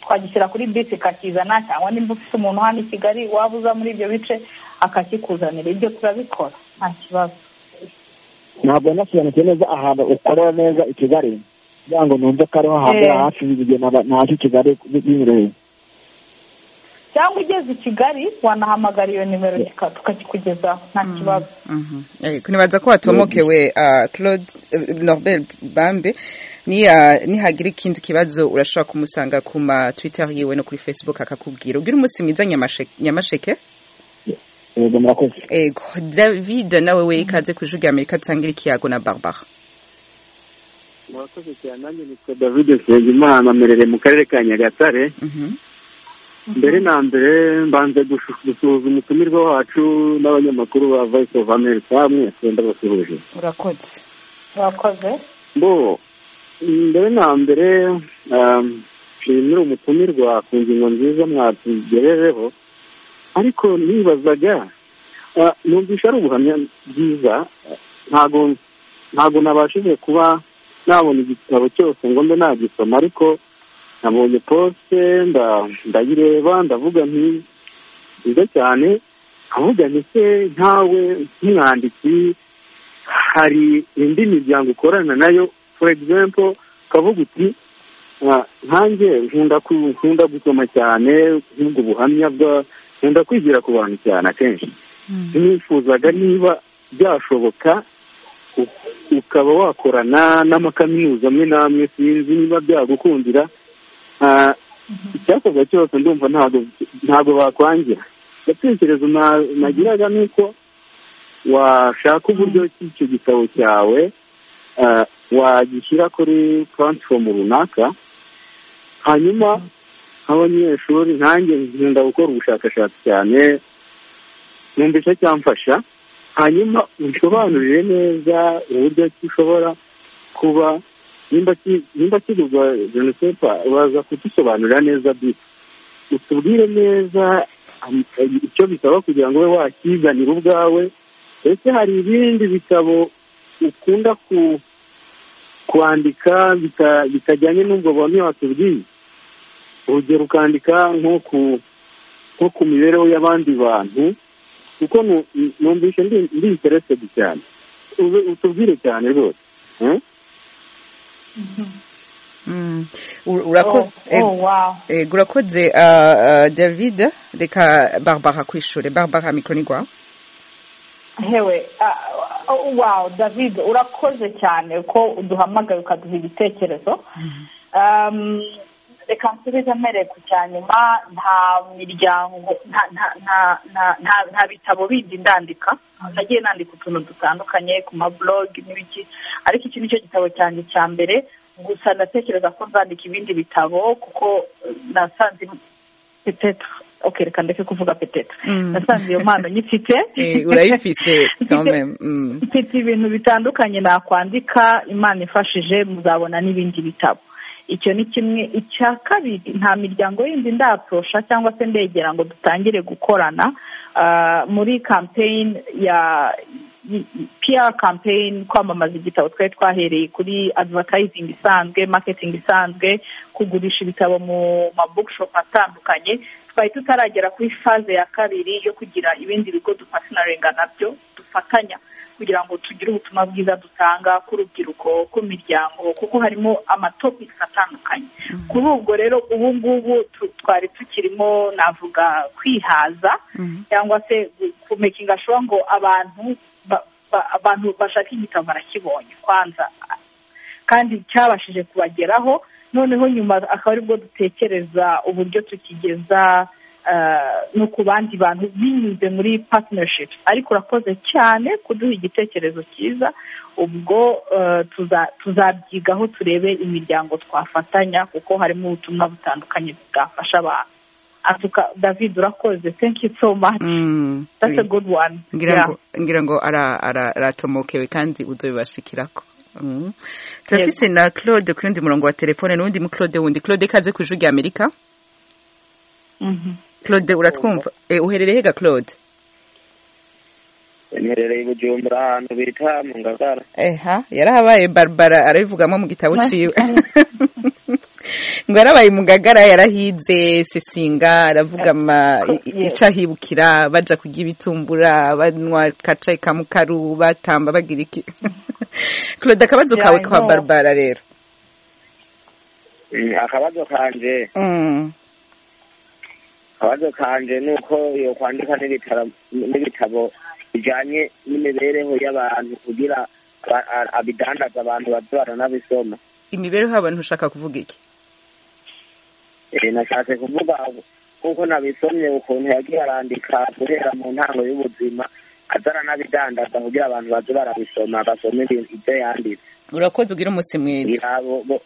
twagishyira kuri bisi kakizana cyangwa nimba ufite umuntu hano i kigali waba uza muri ibyo bice akakikuzanira ibyo turabikora nta kibazo ntabwo nasobanukiwe neza ahantu ukorera neza i kigali kugira ngo numve ko ariho hahagera Eh. hafi igihe naba- naje i kigali binyoroheye cyangwa ugeze i kigali wanahamagara iyo nimero kika- tukakikugezaho nta kibazo nibaza ko watomokewe ah, claude eh, norbert bambe niya- nihagira ikindi kibazo urashobora kumusanga ku ma twitter yiwe no kuri facebook akakubwira ugire umunsi mwiza Nyamashe- nyamasheke yego murakoze ego david nawe we ikaze ku ijwi rya amerika cyangwa ikiyago na barbara murakoze cyane nanjye nitwa david nsengimana mperereye mu karere ka nyagatare Mhm. mbere na mbere mbanze gushu- gusuhuza umutumirwa wacu n'abanyamakuru ba voice of america mwese ndabasuhuje urakoze urakoze bo mbere na mbere um, nshimira umutumirwa ku ngingo nziza mwatugerejeho ariko nibazaga ah, numvisha ari ubuhamya bwiza ah, ntago ntago nabashije kuba nabona igitabo cyose ngo mbe nagisoma ariko nabonye posite nda- ndayireba ndavuga nti nziza cyane avuga nti se nkawe nk'umwanditsi hari indi miryango ukorana nayo for example ukavuga uti "Ah, nkanjye nkunda ku- nkunda gusoma cyane nk'ubwo buhamya bwa nkunda kwigira ku bantu cyane akenshi nifuzaga niba byashoboka u- ukaba wakorana n'amakaminuza amwe n'amwe sinzi niba byagukundira Ah, icyakorwa cyose ndumva ntabwo ntabwo bakwangira gatekerezo na- nagiraga ni uko washaka uburyo ki icyo gitabo cyawe ah, wagishyira kuri puratifomu runaka hanyuma nk'abanyeshuri nkanjye nkunda gukora ubushakashatsi cyane numvisha cyamfasha hanyuma unsobanurire neza uburyo ki ushobora kuba nimba ki- nimba kigurwa jenoside baza kudusobanurira neza bisi utubwire neza am- icyo bisaba kugira ngo ube wakizanira ubwawe ndetse hari ibindi bitabo ukunda ku kwandika bita- bitajyanye n'ubwo buhamya watubwiye urugero ukandika nko ku nko ku mibereho y'abandi bantu kuko nu- numvise ndi ndi interested cyane Ube- utubwire cyane rwose eh? Mm. Ur- urako- Oh, ego. oh, wow. Eh, urakoze ah, ah, david reka barbara kwishure barbara mikoro ni rwawe hewe ah, oh, wow david urakoze cyane ko uduhamagaye ukaduha ibitekerezo Um, reka nsubize mpereye ku cya nyuma nta miryango nta- nta- nta- nta- nta- nta bitabo bindi ndandika nagiye nandika utuntu dutandukanye ku maburogi n'ibiki ariko iki nicyo gitabo cyanjye cya mbere gusa ndatekereza ko nzandika ibindi bitabo kuko eh, nasanze petetre ok reka ndeke kuvuga petetre Mm. nasanze iyo mpano nyifite Eh, urayifise quand Mfite- même Mm. mfite ibintu bitandukanye nakwandika imana ifashije muzabona n'ibindi bitabo icyo ni kimwe icya kabiri nta miryango yindi ndaprosha cyangwa se ndegera ngo dutangire gukorana Ah, muri kampeyini ya piyara kampeyini kwamamaza igitabo twari twahereye kuri adivatayizingi isanzwe maketingi isanzwe kugurisha ibitabo mu mabukushopu atandukanye twari tutaragera kuri faze ya kabiri yo kugira ibindi bigo dupatinaringa nabyo dufatanya kugira ngo tugire ubutumwa bwiza dutanga ku rubyiruko ku miryango kuko harimo amatopiki atandukanye kuri ubwo rero ubu ngubu tu- twari tukirimo navuga kwihaza cyangwa se kumekinga shuwa ngo abantu ba- ba- abantu bashaka igitabo barakibonye kwanza kandi cyabashije kubageraho noneho nyuma akaba aribwo dutekereza uburyo tukigeza no ku bandi bantu binyuze muri patinershipu ariko urakoze cyane kuduha igitekerezo cyiza ubwo tuzabyigaho turebe imiryango twafatanya kuko harimo ubutumwa butandukanye bwafasha abantu david urakoze thank you so much that's a good one ngira ngo aratomokewe kandi uzabibashikirako turafise na claude ku yundi murongo wa telefone n'uwundi mu claude wundi claude kaze ku ijwi rya amerika claude uratwumva uherereye hega claude imerereye i bujumbura ahantu bita mu ngagara eha yarahabaye barbara arabivugamo mu gitabo ciwe ngo yarabaye mu ngagara yarahize sesinga aravuga ama ico ahibukira baja kurya ibitumbura banywa kacayi ka mukaru batamba bagira iki claude akabazo kawe Yeah, I kwa know. barbara rero akabazo kanje Mm. akabazo kanje ni uko yokwandika n'ibitara- n'ibitabo bijanye n'imibereho y'abantu kugira aba- a- abidandaza abantu baze baranabisoma imibereho y'abantu ushaka kuvuga iki Eh, nashatse kuvuga kuko nabisomye ukuntu yagiye arandika guhera mu ntango y'ubuzima aza aranabidandaza kugira abantu baze barabisoma basome ibintu- ibyo yanditse urakoze ugira umunsi mwiza yabo bo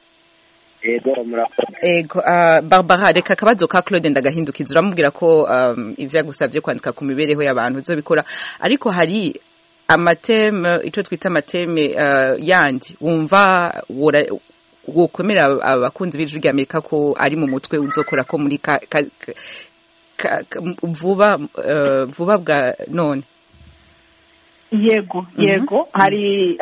yego murakoze ego ah, barbara reka akabazo ka claude ndagahindukiza uramubwira ko um, ivyo yagusavye kwandika ku mibereho y'abantu uzobikora ariko hari amateme ico twita amateme ah, yandi wumva wora- wokwemera abakunzi b'ijwi rya amerika ko ari mu mutwe uzokora ko muri ka, ka, ka, ka, vuba ah, vuba bwa none yego Mhm. yego hari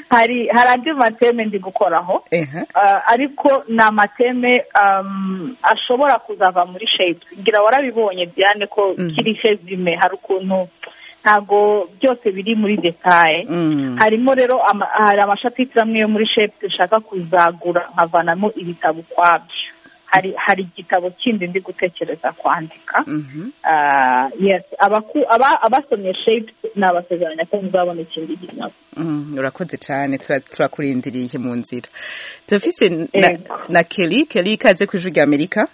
hari hari andi mateme ndi gukoraho Ehe. Ah, ariko ni amateme um, ashobora kuzava muri shepu ngira warabibonye diane ko Mhm. kiri rezime hari ukuntu ntabwo byose biri muri detaye Mm. harimo rero ama- hari amashapitire amwe yo muri shepu dushaka kuzagura nkavanamo ibitabo ukwabyo hari hari igitabo kindi ndi gutekereza kwandika Mhm. Ah, yes abaku- aba- abasomye shape nabasezeranya ko muzabona ikindi gitabo Mm, urakoze cyane tura- turakurindiriye mu nzira turafise na, Yego. na kelly kelly ikaze ku ijwi rya amerika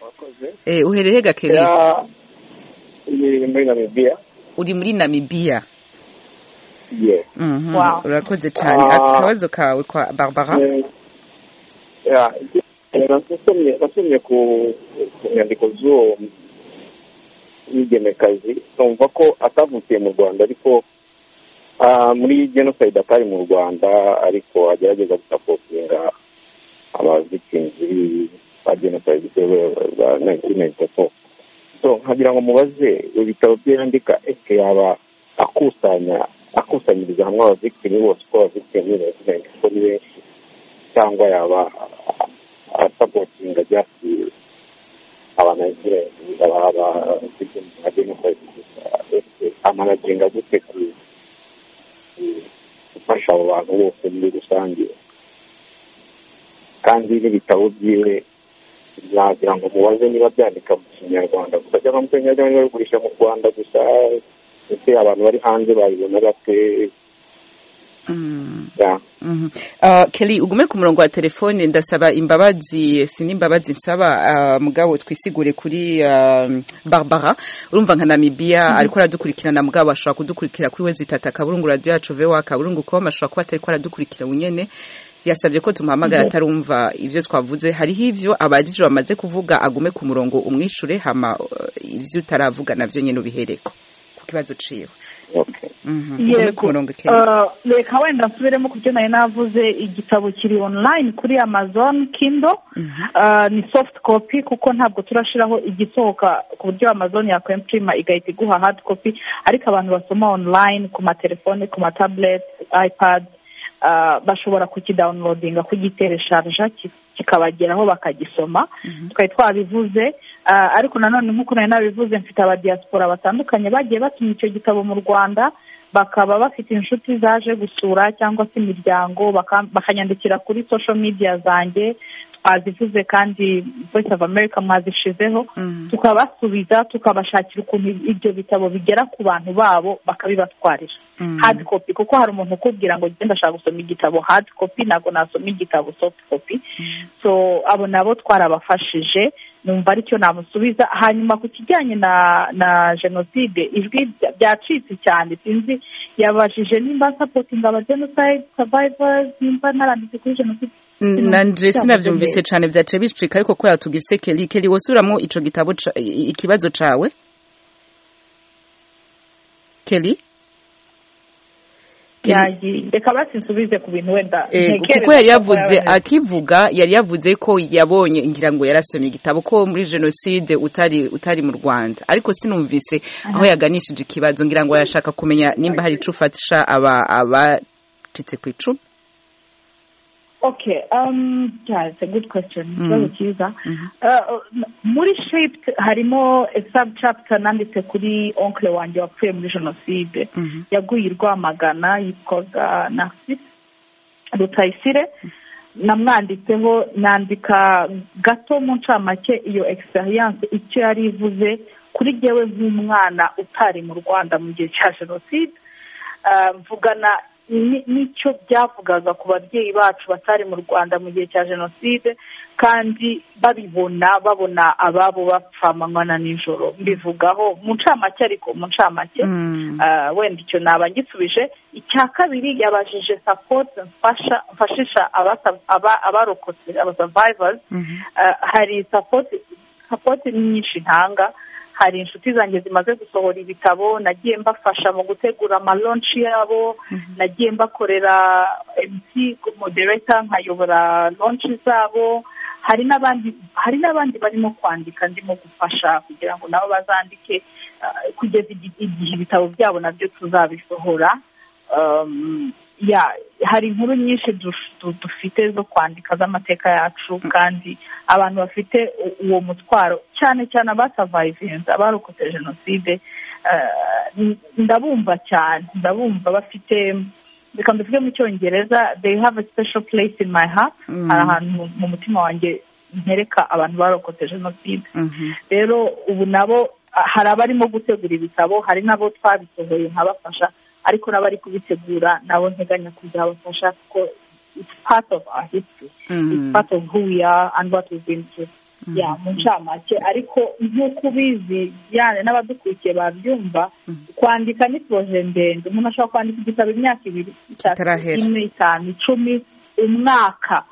murakoze eh, uherereye ga kelly ni muri namibiya uri muri namibiya ye Mhm, Wow. urakoze cyane Ah. akabazo kawe kwa barbara nasomye nasomye ku ku nyandiko z'uwo mugenekazi numva ko atavukiye mu rwanda ariko ah, muri jenoside atari mu rwanda ariko agerageza gusapotinga abavictimizi ba jenoside ba nineteen ninety four so nkagira ngo mubaze ibitabo bye yandika ese yaba akusanya akusanyiriza hamwe abavictimi bose uko abavictimi nineteen ninety four ni benshi cyangwa yaba asapotinga just abanayizirenti amanaginga gute ku- ku- gufasha abo bantu bose muri rusange kandi n'ibitabo byiwe nagira ngo mubaze niba byandika mu kinyarwanda gusa cyangwa mu kinyarwanda babigurisha mu rwanda gusa ndetse abantu bari hanze babibona bate Mm, ya mhm. Ah, kelly ugume ku murongo wa telefone ndasaba imbabazi si n'imbabazi nsaba ah, mugabo twisigure kuri ah, barbara urumva nka namibiya ariko aradukurikirana mugabo ashobora kudukurikira kuri wezi itatu akaburungu radiyo yacu vewa akaburungu koma ashobora kuba atari ko aradukurikira wenyene yasabye ko tumuhamagara atarumva ibyo twavuze hariho ibyo abajije bamaze kuvuga agume ku murongo umwishure hama eh, ivyo utaravuga navyo nyene ubihereko ku kibazo ciwe okay Mhm, ugume ku murongo Kelly. Ah, reka wenda nsubiremo ku byo nari navuze igitabo kiri online kuri amazon kindo Mhm. Ah, ni soft copy kuko ntabwo turashiraho igisohoka ku buryo amazon yakwempirima igahita iguha hard copy ariko abantu basoma online ku matelefone ku matableti ipad ah, bashobora kukidawunilodinga kugiteresharija ki- kikabageraho bakagisoma twari twabivuze ah, ariko nanone nk'uko nari nabivuze mfite abadiyasipora batandukanye bagiye batuma icyo gitabo mu rwanda bakaba bafite inshuti zaje gusura cyangwa se imiryango baka- bakanyandikira kuri social media zanjye twazivuze kandi voice of america mwazishizeho tukabasubiza tukabashakira ukuntu ibyo bitabo bigera ku bantu babo bakabibatwarira hard copy kuko hari umuntu ukubwira ngo njye ndashaka gusoma igitabo hard copy ntabwo nasoma igitabo soft copy so abo nabo twarabafashije numva aricyo namusubiza hanyuma ku kijyanye na na jenoside ijwi byacitse cyane sinzi yabajije nimba sapotinga aba jenoside savayivasi nimba naranditse kuri jenoside na ndresi nabyumvise cyane byaciye bicika ariko kubera tugifise keri keri wosuramo ico gitabo ca- i- ikibazo cawe keri Keri? yagiye reka basinsubize ku bintu wenda Eh, kuko yari yavuze akivuga yari yavuze ko yabonye ngira ngo yarasomye igitabo ko muri jenoside utari utari mu rwanda ariko sinumvise aho yaganishije ikibazo ngira ngo arashaka kumenya nimba hari ico ufatisha aba abacitse ku icumu okay um yeah it's a good question Mm. ikibazo cyiza Mhm. Uh, muri shaped harimo a sub chapter nanditse kuri onkle wanjye wapfuye muri jenoside Mhm. yaguye i rwamagana yitwaga narcisse rutayisire namwanditseho nandika gato mu ncamake iyo egisperiyanse icyo yari ivuze kuri jyewe nk'umwana utari mu rwanda mu gihe cya jenoside Ah, mvugana ni- n'icyo byavugaga ku babyeyi bacu batari mu rwanda mu gihe cya jenoside kandi babibona babona ababo bapfa amanywa na nijoro mbivugaho mu ncamake ariko mu ncamake Mm. Ah, wenda icyo naba ngisubije icya kabiri yabajije sapoti mfasha mfashisha abasa- aba- abarokotse abasavayivazi Mhm. Ah, hari sapoti sapoti nyinshi ntanga hari inshuti zanjye zimaze gusohora ibitabo nagiye mbafasha mu gutegura amalonshi yabo nagiye mbakorera emutiyeni modereta nkayobora lonshi zabo hari n'abandi hari n'abandi barimo kwandika ndimo gufasha kugira ngo nabo bazandike ah, kugeza igi- igihe ibitabo byabo nabyo tuzabisohora Um, ya hari inkuru nyinshi du- du- dufite zo kwandika z'amateka yacu kandi abantu bafite u- uwo mutwaro cyane cyane abasavayivinze abarokotse jenoside eh, n- ndabumva cyane ndabumva bafite reka mbivuge mu cyongereza they have a special place in my heart Mm. hari ahantu mu- mu mutima wanjye ntereka abantu barokotse jenoside Mhm. rero ubu nabo ah, hari abarimo gutegura ibitabo hari n'abo twabisohoye nkabafasha ariko n'abari kubitegura nabo nteganya kuzabafasha kuko it's part of our history Mhm. it's part of who we are and what we've been through ya mu ncamake ariko nk'uko ubizi yani n'abadukurikiye babyumva Mhm. kwandika ni poroje ndende umuntu ashobora kwandika igitabo imyaka ibiri itatu Kitarahera. ine itanu icumi umwaka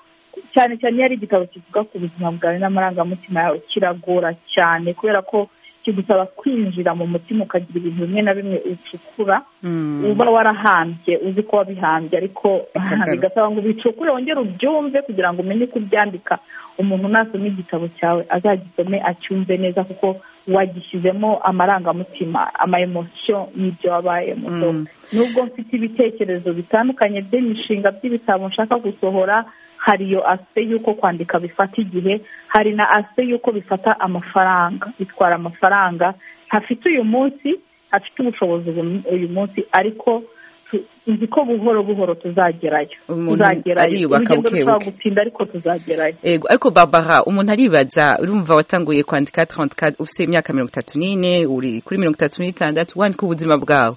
cyane cyane iyo ari igitabo kivuga ku buzima bwawe n'amarangamutima yawe kiragora cyane kubera ko kigusaba kwinjira mu mutima ukagira ibintu bimwe na bimwe ucukura Mm. uba warahambye uzi ko wabihambye ariko Bikagaruka. bigasaba ngo ubicukure wongere ubyumve kugira ngo umenye uko ubyandika umuntu nasoma igitabo cyawe azagisome acyumve neza kuko wagishyizemo amarangamutima ama emosiyo y'ibyo wabayemo So, Mm. nubwo mfite ibitekerezo bitandukanye by'imishinga by'ibitabo nshaka gusohora hari iyo asite y'uko kwandika bifata igihe hari na asite y'uko bifata amafaranga bitwara amafaranga ntafite uyu munsi afite ubushobozi ubu- uyu munsi ariko tu- nzi ko buhoro buhoro tuzagerayo Umuntu tuzagerayo ariyubaka urugendo buke rushobora buke. gutinda ariko tuzagerayo ego ariko barbara umuntu aribaza urumva watanguye kwandika 34 ufite imyaka mirongo itatu n'ine uri kuri mirongo itatu n'itandatu wandika ubuzima bwawe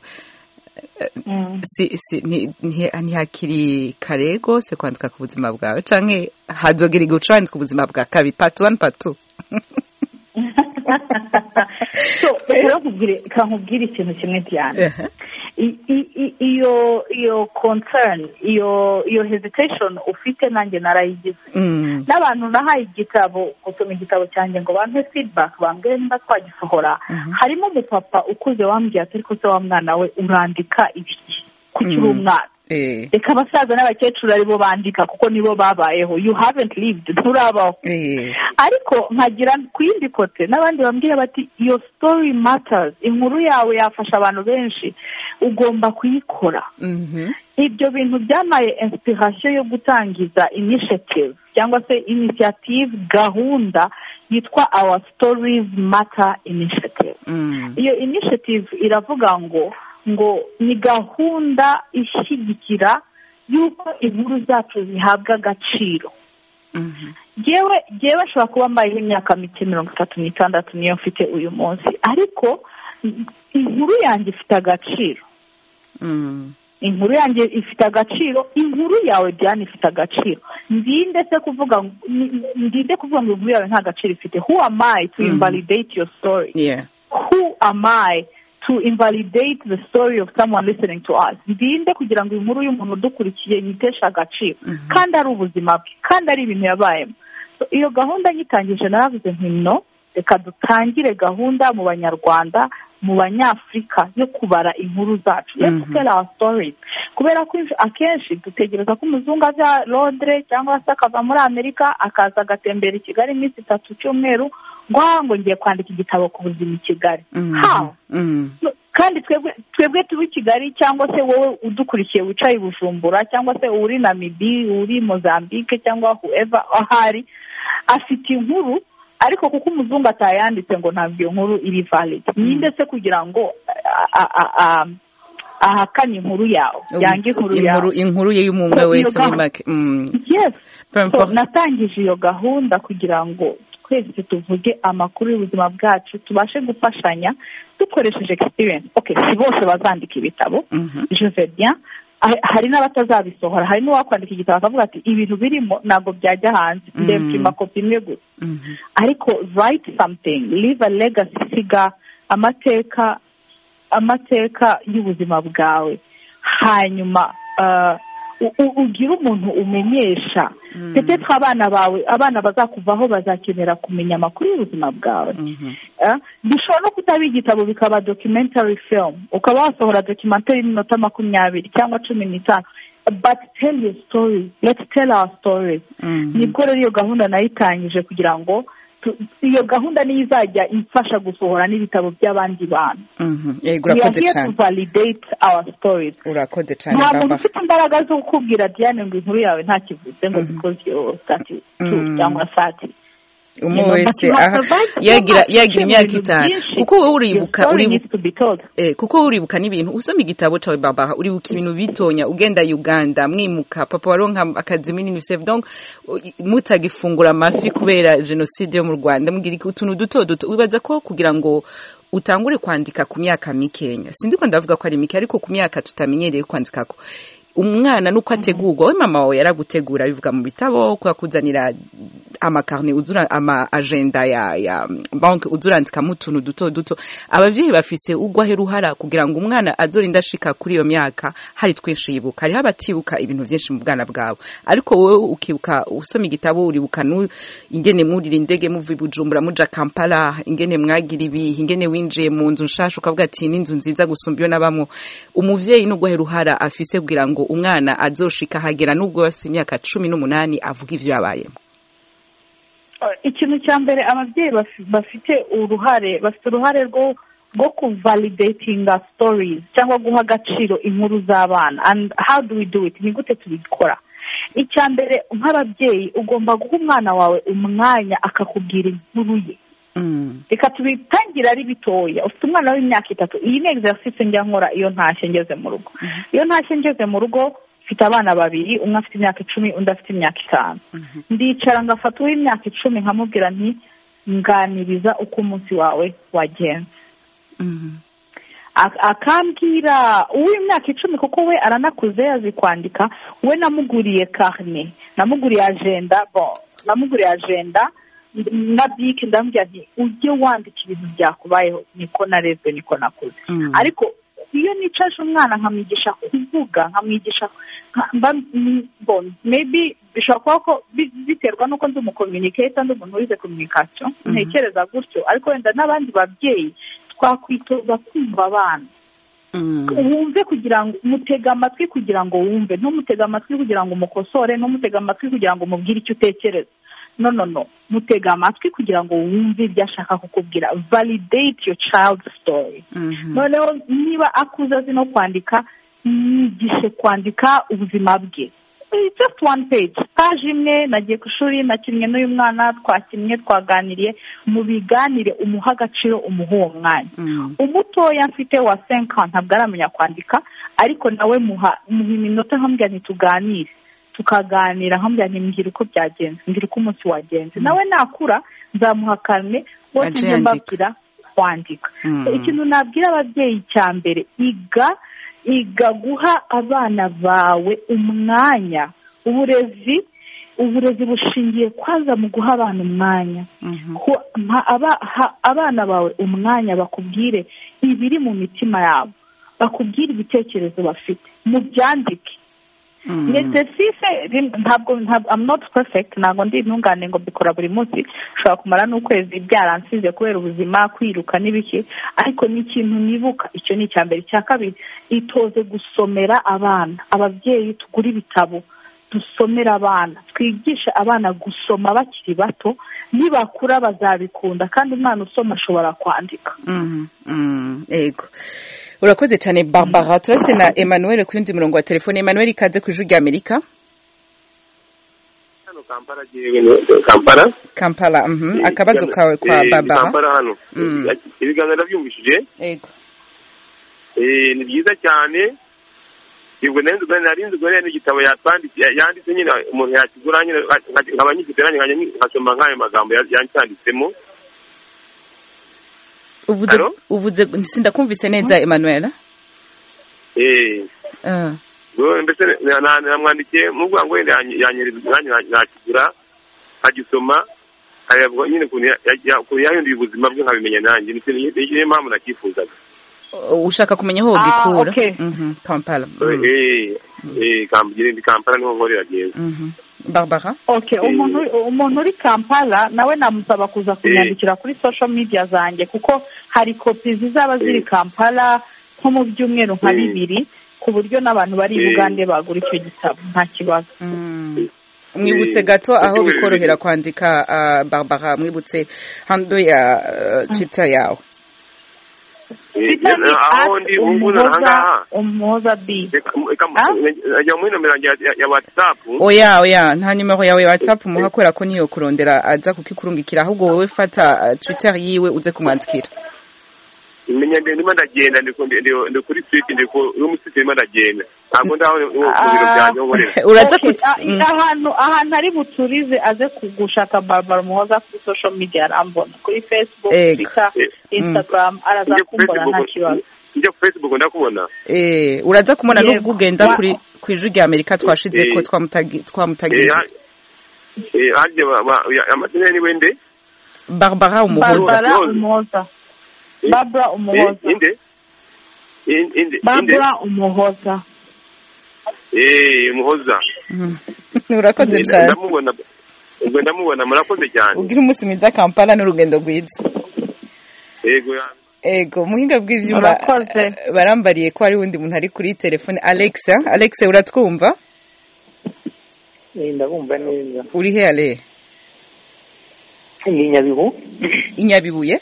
Mm. si, si, ni- ni- ntihakiri kare rwose kwandika ku buzima bwawe canke hazogera igihe uca wandika ubuzima bwa kabiri part one part two so rero nkubwire reka nkubwire ikintu kimwe cyane Ehe. I- i- i- iyo iyo concern iyo iyo hesitation ufite nanjye narayigize Mm. n'abantu nahaye igitabo gusoma igitabo cyanjye ngo bampe feedback bambwire niba twagisohora Mhm. harimo umupapa ukuze wambwiye ati ariko se wa mwana we urandika ibiki kuki uri Mhm. umwana Eh, reka abasaza n'abakecuru ari bo bandika kuko nibo babayeho you haven't lived nturabaho eh, ariko nkagira ku yindi kote n'abandi bambwira bati iyo story matters inkuru yawe yafasha abantu benshi ugomba kuyikora mhm, ibyo bintu byabaye inspiration yo gutangiza initiative cyangwa se initiative gahunda yitwa our stories matter initiative mm, iyo initiative iravuga ngo ngo ni gahunda ishyigikira y'uko inkuru zacu zihabwa agaciro yewe yewe ashobora kuba amariho imyaka mike mirongo itatu n'itandatu niyo mfite uyu munsi ariko inkuru yanjye ifite agaciro inkuru yanjye ifite agaciro inkuru yawe byane ifite agaciro ndinde se kuvuga ngo- ni- ndinde kuvuga ngo inkuru yawe nta gaciro ifite who am I to Mhm. invalidate your story yeah who am I to invalidate the story of someone listening to us ndinde kugira ngo inkuru y'umuntu udukurikiye yiteshe agaciro Mhm. kandi ari ubuzima bwe kandi ari ibintu yabayemo So, iyo gahunda nyitangije naravuze nti no reka dutangire gahunda mu banyarwanda mu banyafurika yo kubara inkuru zacu let's Mhm. tell our stories kubera ko akenshi dutegereza ko umuzungu aza londres cyangwa se akava muri amerika akaza agatembera i kigali iminsi itatu cyumweru ngo "Ah, ngo ngiye kwandika igitabo ku buzima i kigali Mhm. how Mhm. No, kandi twebwe twebwe tuba i kigali cyangwa se wowe udukurikiye wicaye i bujumbura cyangwa se uri namibi uri mozambique cyangwa whoever ahari afite inkuru ariko kuko umuzungu atayanditse ngo ntabwo iyo nkuru iri valid ninde se kugira ngo a- a- a- a- ahakane inkuru yawe yange inkuru yawe inkuru inkuru ye y'umwe So, iyo wese muri gahunda- make Mm. yes Peu So, importe. natangije iyo gahunda kugira ngo twese tuvuge amakuru y'ubuzima bwacu tubashe gufashanya dukoresheje experience okay si bose bazandika ibitabo Mhm. je sais bien Ha- hari n'abatazabisohora hari n'uwakwandika igitabo akavuga ati ibintu birimo ntabwo byajya hanze Mm. ndepfima kopi imwe gusa Mhm. ariko write something leave a legacy siga amateka amateka y'ubuzima bwawe hanyuma ah, u- u- ugire umuntu umenyesha Mm. ndetse abana bawe abana bazakuvaho bazakenera kumenya amakuru y'ubuzima bwawe Mhm. Eh, bishobora no kutaba igitabo bikaba documentary film ukaba wasohora documentary y'iminota makumyabiri cyangwa cumi n'itanu but tell your story let's tell our stories Mhm. nibwo rero iyo gahunda nayitangije kugira ngo tu- iyo gahunda niyo izajya imfasha gusohora n'ibitabo by'abandi bantu Mhm. yego we are urakoze here to cyane validate our stories urakoze cyane nta muntu baba ufite imbaraga zo kukubwira diane ngo inkuru yawe nta kivuze ngo Mhm. because you're thirty two Mm. cyangwa thirty umwe You know, but wese you have aha survived so yagira much. yagira imyaka Ibintu itanu byinshi. kuko wowe uribuka Your story uribuka needs to be told. Eh, kuko wowe uribuka n'ibintu usoma igitabo cyawe baba uribuka ibintu bitonya ugenda uganda mwimuka papa waronka akazi muri unicef donc u- i- mutagifungura amafi kubera jenoside yo mu rwanda mugira iki- utuntu duto duto wibaza ko kugira ngo utangure kwandika ku myaka mikenya sindiko ndavuga ko ari mike ariko ku myaka tutamenyereye kwandika ko umwana nuko ategurwa we mama wawe yaragutegura bivuga mu bitabo kwakuzanira amakarne uzura ama agenda ya ya bank uzurandikamo utuntu duto duto abavyeyi bafise ugwahe ruhara kugira ngo umwana azorinda ashika kuri iyo myaka hari twinshi yibuka hariho abatibuka ibintu vyinshi mu bwana bwabo ariko wowe ukibuka usoma igitabo uribuka nu ingene mwurira indege muva i bujumbura muja kampala ingene mwagira ibihe ingene winjiye mu nzu nshasha ukavuga ati n'inzu nziza gusumba iyo nabamwo umuvyeyi n'ugwahe ruhara afise kugira ngo umwana azoshika hagera n'ubwo yose imyaka cumi n'umunani avuga ivyo yabayemo ikintu cya mbere ababyeyi baf- bafite uruhare bafite uruhare rwo rwo kuvalidatinga stories cyangwa guha agaciro inkuru z'abana and how do we do it ni gute tubikora icya mbere nk'ababyeyi ugomba guha umwana wawe umwanya akakubwira inkuru ye Mm. reka tubitangira ari bitoya ufite umwana w'imyaka itatu iyi ni exercise njya nkora iyo ntashye ngeze mu rugo iyo ntashye ngeze mu rugo mfite abana babiri umwe afite imyaka icumi undi afite imyaka itanu Mhm. ndicara ngafata uw'imyaka icumi nkamubwira nti nganiriza uko umunsi wawe wagenze Mhm. Ak- akambwira uw'imyaka icumi kuko we aranakuze yazi kwandika we namuguriye karne namuguriye agenda bon namuguriye agenda n- na bike ndamubwira nti ujye wandika ibintu byakubayeho niko narezwe niko nakuze Mm. ariko iyo nicaje umwana nkamwigisha kuvuga nkamwigisha nka- mba- m- bon, maybe bishobora kuba ko bi- biterwa n'uko ndi umukominiketa ndi umuntu wize kominikasiyo Mhm. ntekereza gutyo ariko wenda n'abandi babyeyi twakwitoza kumva abana Mm. wumve kugira ngo mutege amatwi kugira ngo wumve ntumutege amatwi kugira ngo umukosore ntumutege amatwi kugira ngo umubwire icyo utekereza no no no mutege amatwi kugira ngo wumve ibyo ashaka kukubwira validate your child story Mhm. noneho niba akuze azi no kwandika mwigishe kwandika ubuzima bwe It's just one page paje imwe nagiye ku ishuri nakinnye n'uyu mwana twakinnye twaganiriye mubiganire umuha agaciro umuha uwo mwanya Mm. umutoya mfite wa senka ntabwo aramenya kwandika ariko nawe muha muha iminota nkambwira ntituganire tukaganira nk'amujyanye mbwira uko byagenze mbwira uko umunsi wagenze nawe nakura nzamuha karine bose Ajya njye yandika. mbabwira wandika Mm. ikintu nabwira ababyeyi cya mbere iga iga guha abana bawe umwanya uburezi uburezi bushingiye kwaza mu guha abana umwanya Mhm. ko mpa aba- ha- abana bawe umwanya bakubwire ibiri mu mitima yabo bakubwire ibitekerezo bafite mubyandike Mhm. ndetse rim ntabwo ntabwo i'm not perfect ntabwo ndi intungane ngo mbikora buri munsi ushobora kumara n'ukwezi byaransize kubera ubuzima kwiruka n'ibiki ariko ni ikintu nibuka icyo ni icya mbere icya kabiri itoze gusomera abana ababyeyi tugura ibitabo dusomera abana twigishe abana gusoma bakiri bato nibakura bazabikunda kandi umwana usoma ashobora kwandika Mhm. Mhm. yego urakoze cyane barbara turase na emmanuel ku yundi murongo wa telefone emmanuel ikaze ku ijwi rya amerika hano kampala yewe kampala kampala mhm. akabazo kawe kwa Eh, barbara kampala hano Mm. ibiganza nabyumvishije yego eh, ni byiza cyane ubwo nayo nzu nari nzu gore n'igitabo yatwanditse yanditse nyine umuntu yakigura nyine nkaba nyifite nanjye nkajya nyi- nkasoma nk'ayo magambo ya- yacyanditsemo uvuze Alo? uvuze sindakumvise neza emmanuel eh Ah. ubwo mbese na- na- namwandikiye mubwo ngo wenda yanyi- yanyereza nanjye na- nakigura nkagisoma nkareba nyine ukuntu ya- ya- ya- ukuntu yahinduye ubuzima bwe nkabimenya nanjye ndetse niyo niyo mpamvu nakifuzaga ushaka kumenya aho Ah, wabikura okay. Mhm, kampala Mhm. eh eh kampala ndi kampala niho nkorera byiza Mhm. barbara Okay, Eh. umuntu umuntu uri Kampala nawe namusaba kuza kunyandikira kuri social media zanjye kuko hari kopi zizaba ziri Eh. Kampala nko mu byumweru nka Eh. bibiri ku buryo n'abantu bari i Eh. Bugande bagura icyo gitabo nta kibazo Mm. mwibutse gato aho bikorohera kwandika ah, barbara mwibutse hando ya ah, twitter yawe Twitter ni aho at ndi ubu ngubu aha Umuhoza- ngaha umuhoza b reka reka Ah? najya muri nomero yanjye ya- ya- ya watsapu oya oya nta nimero yawe ya whatsapp muha kubera ko niyo kurondera aza kukikurungikira ahubwo wowe fata ah, twitter yiwe uze kumwandikira menya ndi- ndimo ndagenda ndi ku- ndi- ndi- ndi kuri siti ndi ku yo muri siti ndimo ndagenda ntabwo ndaho ni- ni- ku biro Ah. byanjye aho nkorera uraza Okay, kutu- ah, Mm. ahantu ahantu ari buturize aze kugushaka Barbara Umuhoza kuri social media arambona kuri Facebook, Ego. Twitter, Eh. Instagram araza njye ku kumbona facebook nta kibazo njye ku facebook ndakubona Eh, uraza kumubona Yego. nubwo ugenda Wa- kuri ku ijwi rya amerika twashize ko Eh. twamutagi- twamutagiye Eh, ha- eh, harya ba- ba- ya- amazina ye ni wende barbara umuhoza Barbara Umuhoza. Umuhoza. Eh, Barbara Eh, Umuhoza. inde In- inde inde Barbara Umuhoza. eh muhoza Mhm. urakoze Eh, cyane ndamubona ubwo ndamubona murakoze cyane ubwira umunsi mwiza kampala n'urugendo rwiza yego ya- ego muhinga bw'ivyuma Urakoze. eh, barambariye ko hari undi muntu ari kuri telefone alexa alexa uratwumva ndabumva neza uri he ale ni nyabihu inyabibuye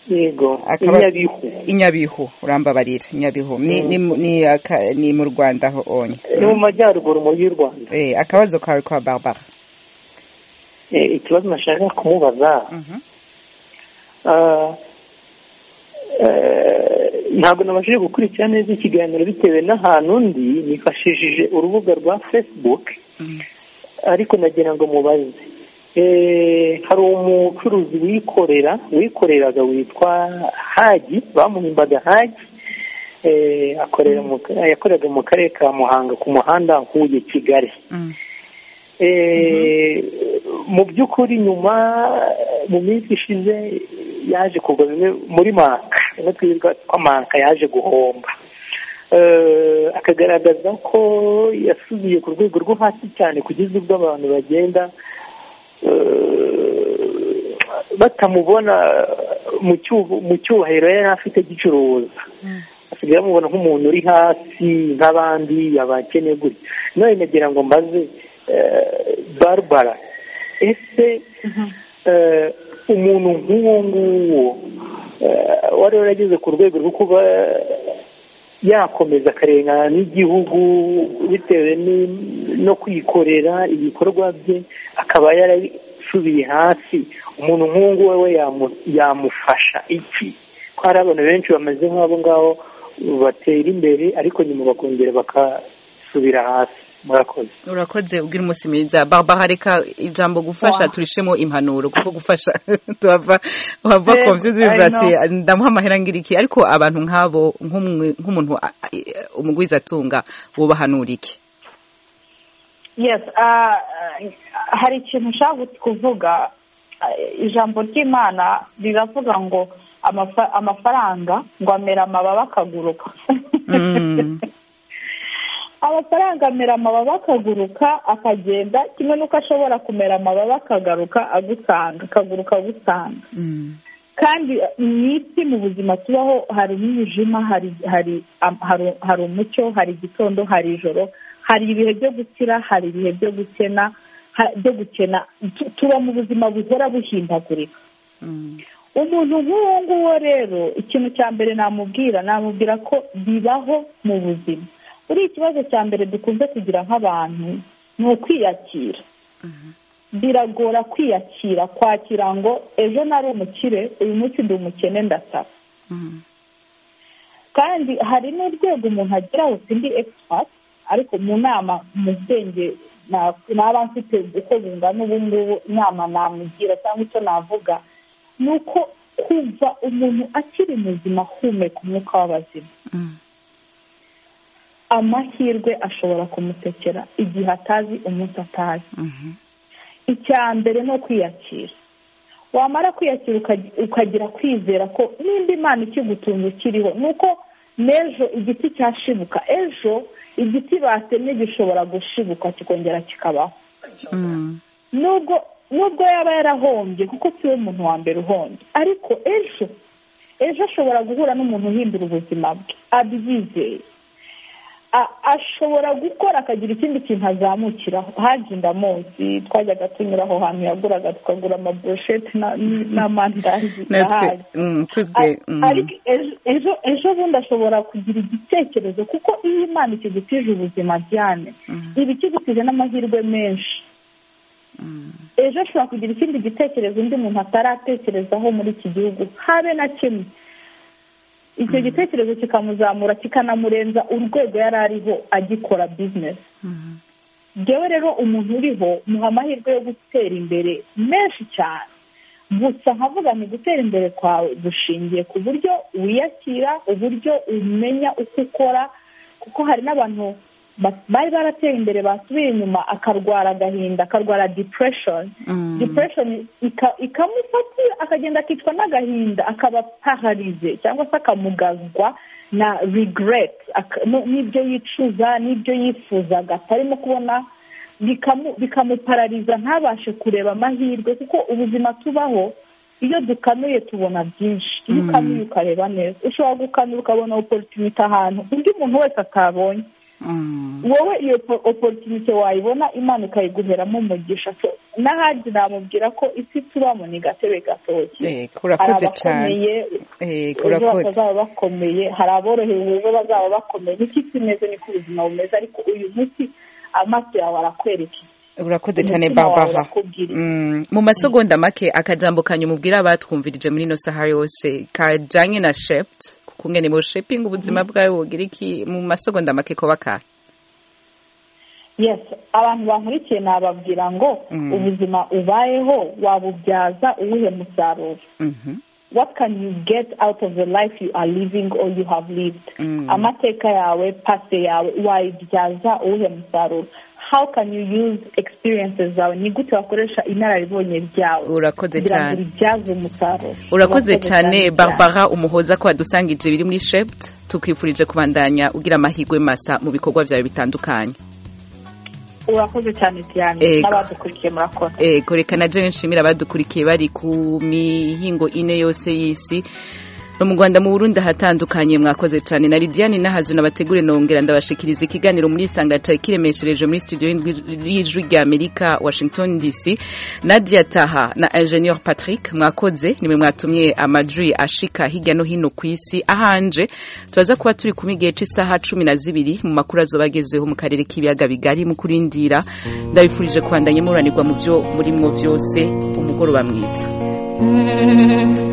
yego Akaba- nyabihu inyabihu urambabarira inyabihu ni ni mu- ni aka- ni mu rwanda ho onye ni mu majyaruguru mu y'u rwanda Eh, akabazo kawe kwa barbara Eh, ikibazo nashaka kumubaza Mhm. Ah, eh, ntabwo nabashije gukurikira neza ikiganiro bitewe n'ahantu ndi nifashishije urubuga rwa facebook Mhm. ariko nagira ngo mubaze Eh, hari umucuruzi wikorera wikoreraga witwa hagi bamuhimbaga hagi Eh, akorera mu yakoreraga mu karere ka muhanga ku muhanda huye kigali Mhm. Eh, mu by'ukuri nyuma mu minsi ishize yaje kugwa bimwe muri manka bimwe twirwa twa manka yaje guhomba Eh, akagaragaza ko yasubiye ku rwego rwo hasi cyane kugeza ubwo abantu bagenda eh, batamubona mu cyuho- mu cyubahiro yari afite gicuruza asigaye bamubona nk'umuntu uri hasi nk'abandi abakene gutya none nagira ngo mbaze eh, barbara ese eh, umuntu nk'uwo nguwo eh, wari warageze ku rwego rwo kuba yakomeza akarengana n'igihugu bitewe ni- no kwikorera ibikorwa bye akaba yarasubiye hasi umuntu nk'uwo nguwo we yamu- yamufasha iki ko hari abantu benshi bameze nk'abo ngabo batera imbere ariko nyuma bakongera bakasubira gusubira hasi murakoze urakoze ubwira umunsi mwiza barbara reka ijambo gufasha turishemo impanuro kuko gufasha tuhava wava Yego, komvyo I zivuga ati ndamuha amahera ngira iki ariko abantu nk'abo nk'umwe- nk'umuntu a- a- umugwiza atunga wobahanura iki yes ah, ah, hari ikintu ushaka kuvuga Ah, ijambo ry'imana riravuga ngo amafa- amafaranga ngo amera amababa akaguruka Mm. amafaranga amera amababa akaguruka akagenda kimwe n'uko ashobora kumera amababa akagaruka agusanga akaguruka agusanga Mm. kandi mu isi mu buzima tubaho hari umwijima hari hari am- hari- hari umucyo hari igitondo hari ijoro hari ibihe byo gukira hari ibihe byo gukena ha- byo gukena Tu- tuba mu buzima buhora buhindagurika Mm. umuntu nk'uwo nguwo rero ikintu cya mbere namubwira namubwira ko bibaho mu buzima buri ikibazo cya mbere dukunze kugira nk'abantu ni ukwiyakira biragora kwiyakira kwakira ngo ejo nari umukire uyu munsi ndi umukene ndasaba Mm. kandi hari n'urwego umuntu ageraho sindi egisipati ariko mu nama mu bwenge na- naba mfite uko bungana ubu ngubu inama namugira cyangwa icyo navuga ni uko kuva umuntu akiri muzima ahumeka umwuka w'abazima Mm. amahirwe ashobora kumutekera igihe atazi umunsi atazi Mhm. icya mbere ni ukwiyakira wamara kwiyakira ukagi- ukagira kwizera ko nimba imana ikigutunga ukiriho ni uko n'ejo igiti cyashibuka ejo igiti batemye gishobora gushibuka kikongera kikabaho Mm. nubwo nubwo yaba yarahombye kuko siwe muntu wa mbere uhombye ariko ejo ejo ashobora guhura n'umuntu uhindura ubuzima bwe abyizeye A- ashobora gukora akagira ikindi kintu azamukiraho haje indamunsi twajyaga tunyura aho hantu yaguraga tukagura amaburusheti na- n'amandazi natwe ndahazi mm, A- tubwe mm. ariko ejo- ejo ejo bundi ashobora kugira igitekerezo kuko iyo imana ikigutije ubuzima byane Mm. iba ikigutije n'amahirwe menshi Mm. ejo ashobora kugira ikindi gitekerezo undi muntu ataratekerezaho muri iki gihugu habe na kimwe icyo gitekerezo kikamuzamura kikanamurenza urwego yari ariho agikora bizinesi Mm. ngewe rero umuntu uriho muha amahirwe yo gutera imbere menshi cyane gusa nkavuga ni gutera imbere kwawe gushingiye ku buryo wiyakira uburyo umenya uko ukora kuko hari n'abantu ba- bari barateye imbere basubiye inyuma akarwara agahinda akarwara depression Mm. depression ika- ikamufata akagenda akicwa n'agahinda akaba paharize cyangwa se akamugazwa na regret ak- no- n'ibyo yicuza n'ibyo yifuzaga atarimo kubona bikamu- bikamuparariza ntabashe kureba amahirwe kuko ubuzima tubaho iyo dukanuye tubona byinshi iyo Mm. ukanuye ukareba neza ushobora gukanura ukabona opportunity ahantu undi muntu wese atabonye Mm. wowe iyo po- opportunity wayibona imana ikayiguheramo umugisha so n'ahandi namubwira ko isi tubamo ni gatebe gatoki Eh, hari urakoze cyane abakomeye Eh, ejo urakoze bazaba bakomeye hari aborohewe ejo bazaba bakomeye niko isi imeze niko ubuzima bumeze ariko uyu munsi amaso yawe arakwerekeye urakoze cyane Umutima wawe barbara urakubwira. Mm, mu masegonda make akajambo kanyu mubwira abatwumvirije muri ino saha yose kajyanye na sheputi kuko ngene mu shepingi ubuzima bwawe bugira iki mu masegonda make ko bakahe yes abantu bankurikiye nababwira ngo Mm. ubuzima ubayeho wabubyaza uwuhe musaruro Mhm, what can you get out of the life you are living or you have lived Mm. amateka yawe pase yawe wayibyaza uwuhe musaruro how can you use experiences zawe ni gute wakoresha inararibonye byawe urakoze kugira ngo cyane ubibyaze umusaruro urakoze cyane cyane. barbara umuhoza ko wadusangije biri muri sheputi tukwifurije kubandanya ugira amahirwe masa mu bikorwa byawe bitandukanye urakoze cyane cyane Yego. n'abadukurikiye murakoze ego reka na jewe nshimira abadukurikiye bari ku mihingo ine yose y'isi no mu rwanda mu burundi ahatandukanye mwakoze cyane na lidiane n'ahazu n'abategure nongera ndabashikiriza ikiganiro muri isanga cyari kiremeshereje muri studio y'indwi- y'ijwi rya amerika washington dc nadia taha na ingenieur patrick mwakoze nimwe mwatumye amajwi ashika hirya no hino ku isi ahanje turaza kuba turi kumwe igihe cy'isaha cumi na zibiri mu makuru azoba agezeho mu karere k'ibiyaga bigari mu kurindira ndabifurije kubandanya muburanirwa mu byo murimwo byose umugoroba mwiza Mm-hmm.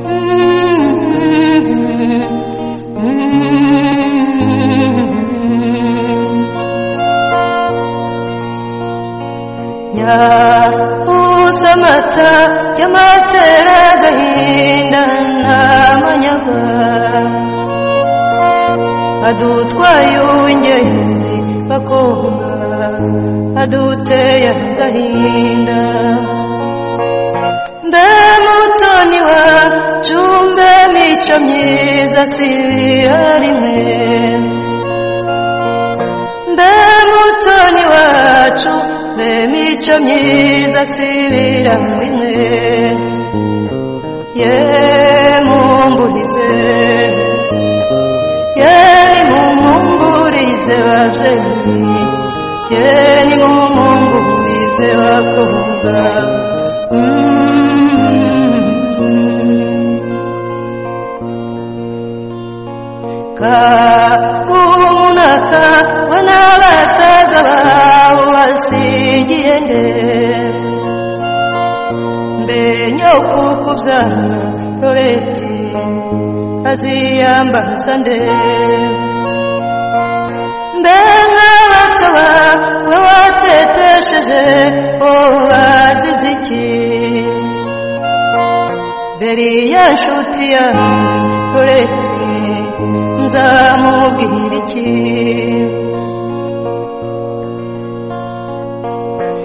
amata y'amatera agahinda nta manyaga adutwaye uw'ingenzi bakobwa aduteye agahinda mbe mutoni wacu mbe mico myiza si arime mbe mutoni wacu mbe mico myiza sibira mwe ye mumbulize ye mumumburize wabzeni ye ni mumumburize wakuga kabumunaka bona basaza bawe wasigiye nde mbe nyokukubyara loreti aziyambaza nde mbe nk'abato bawe watetesheje bo bazize iki beriya nshuti yawe loreti nzamubwira iki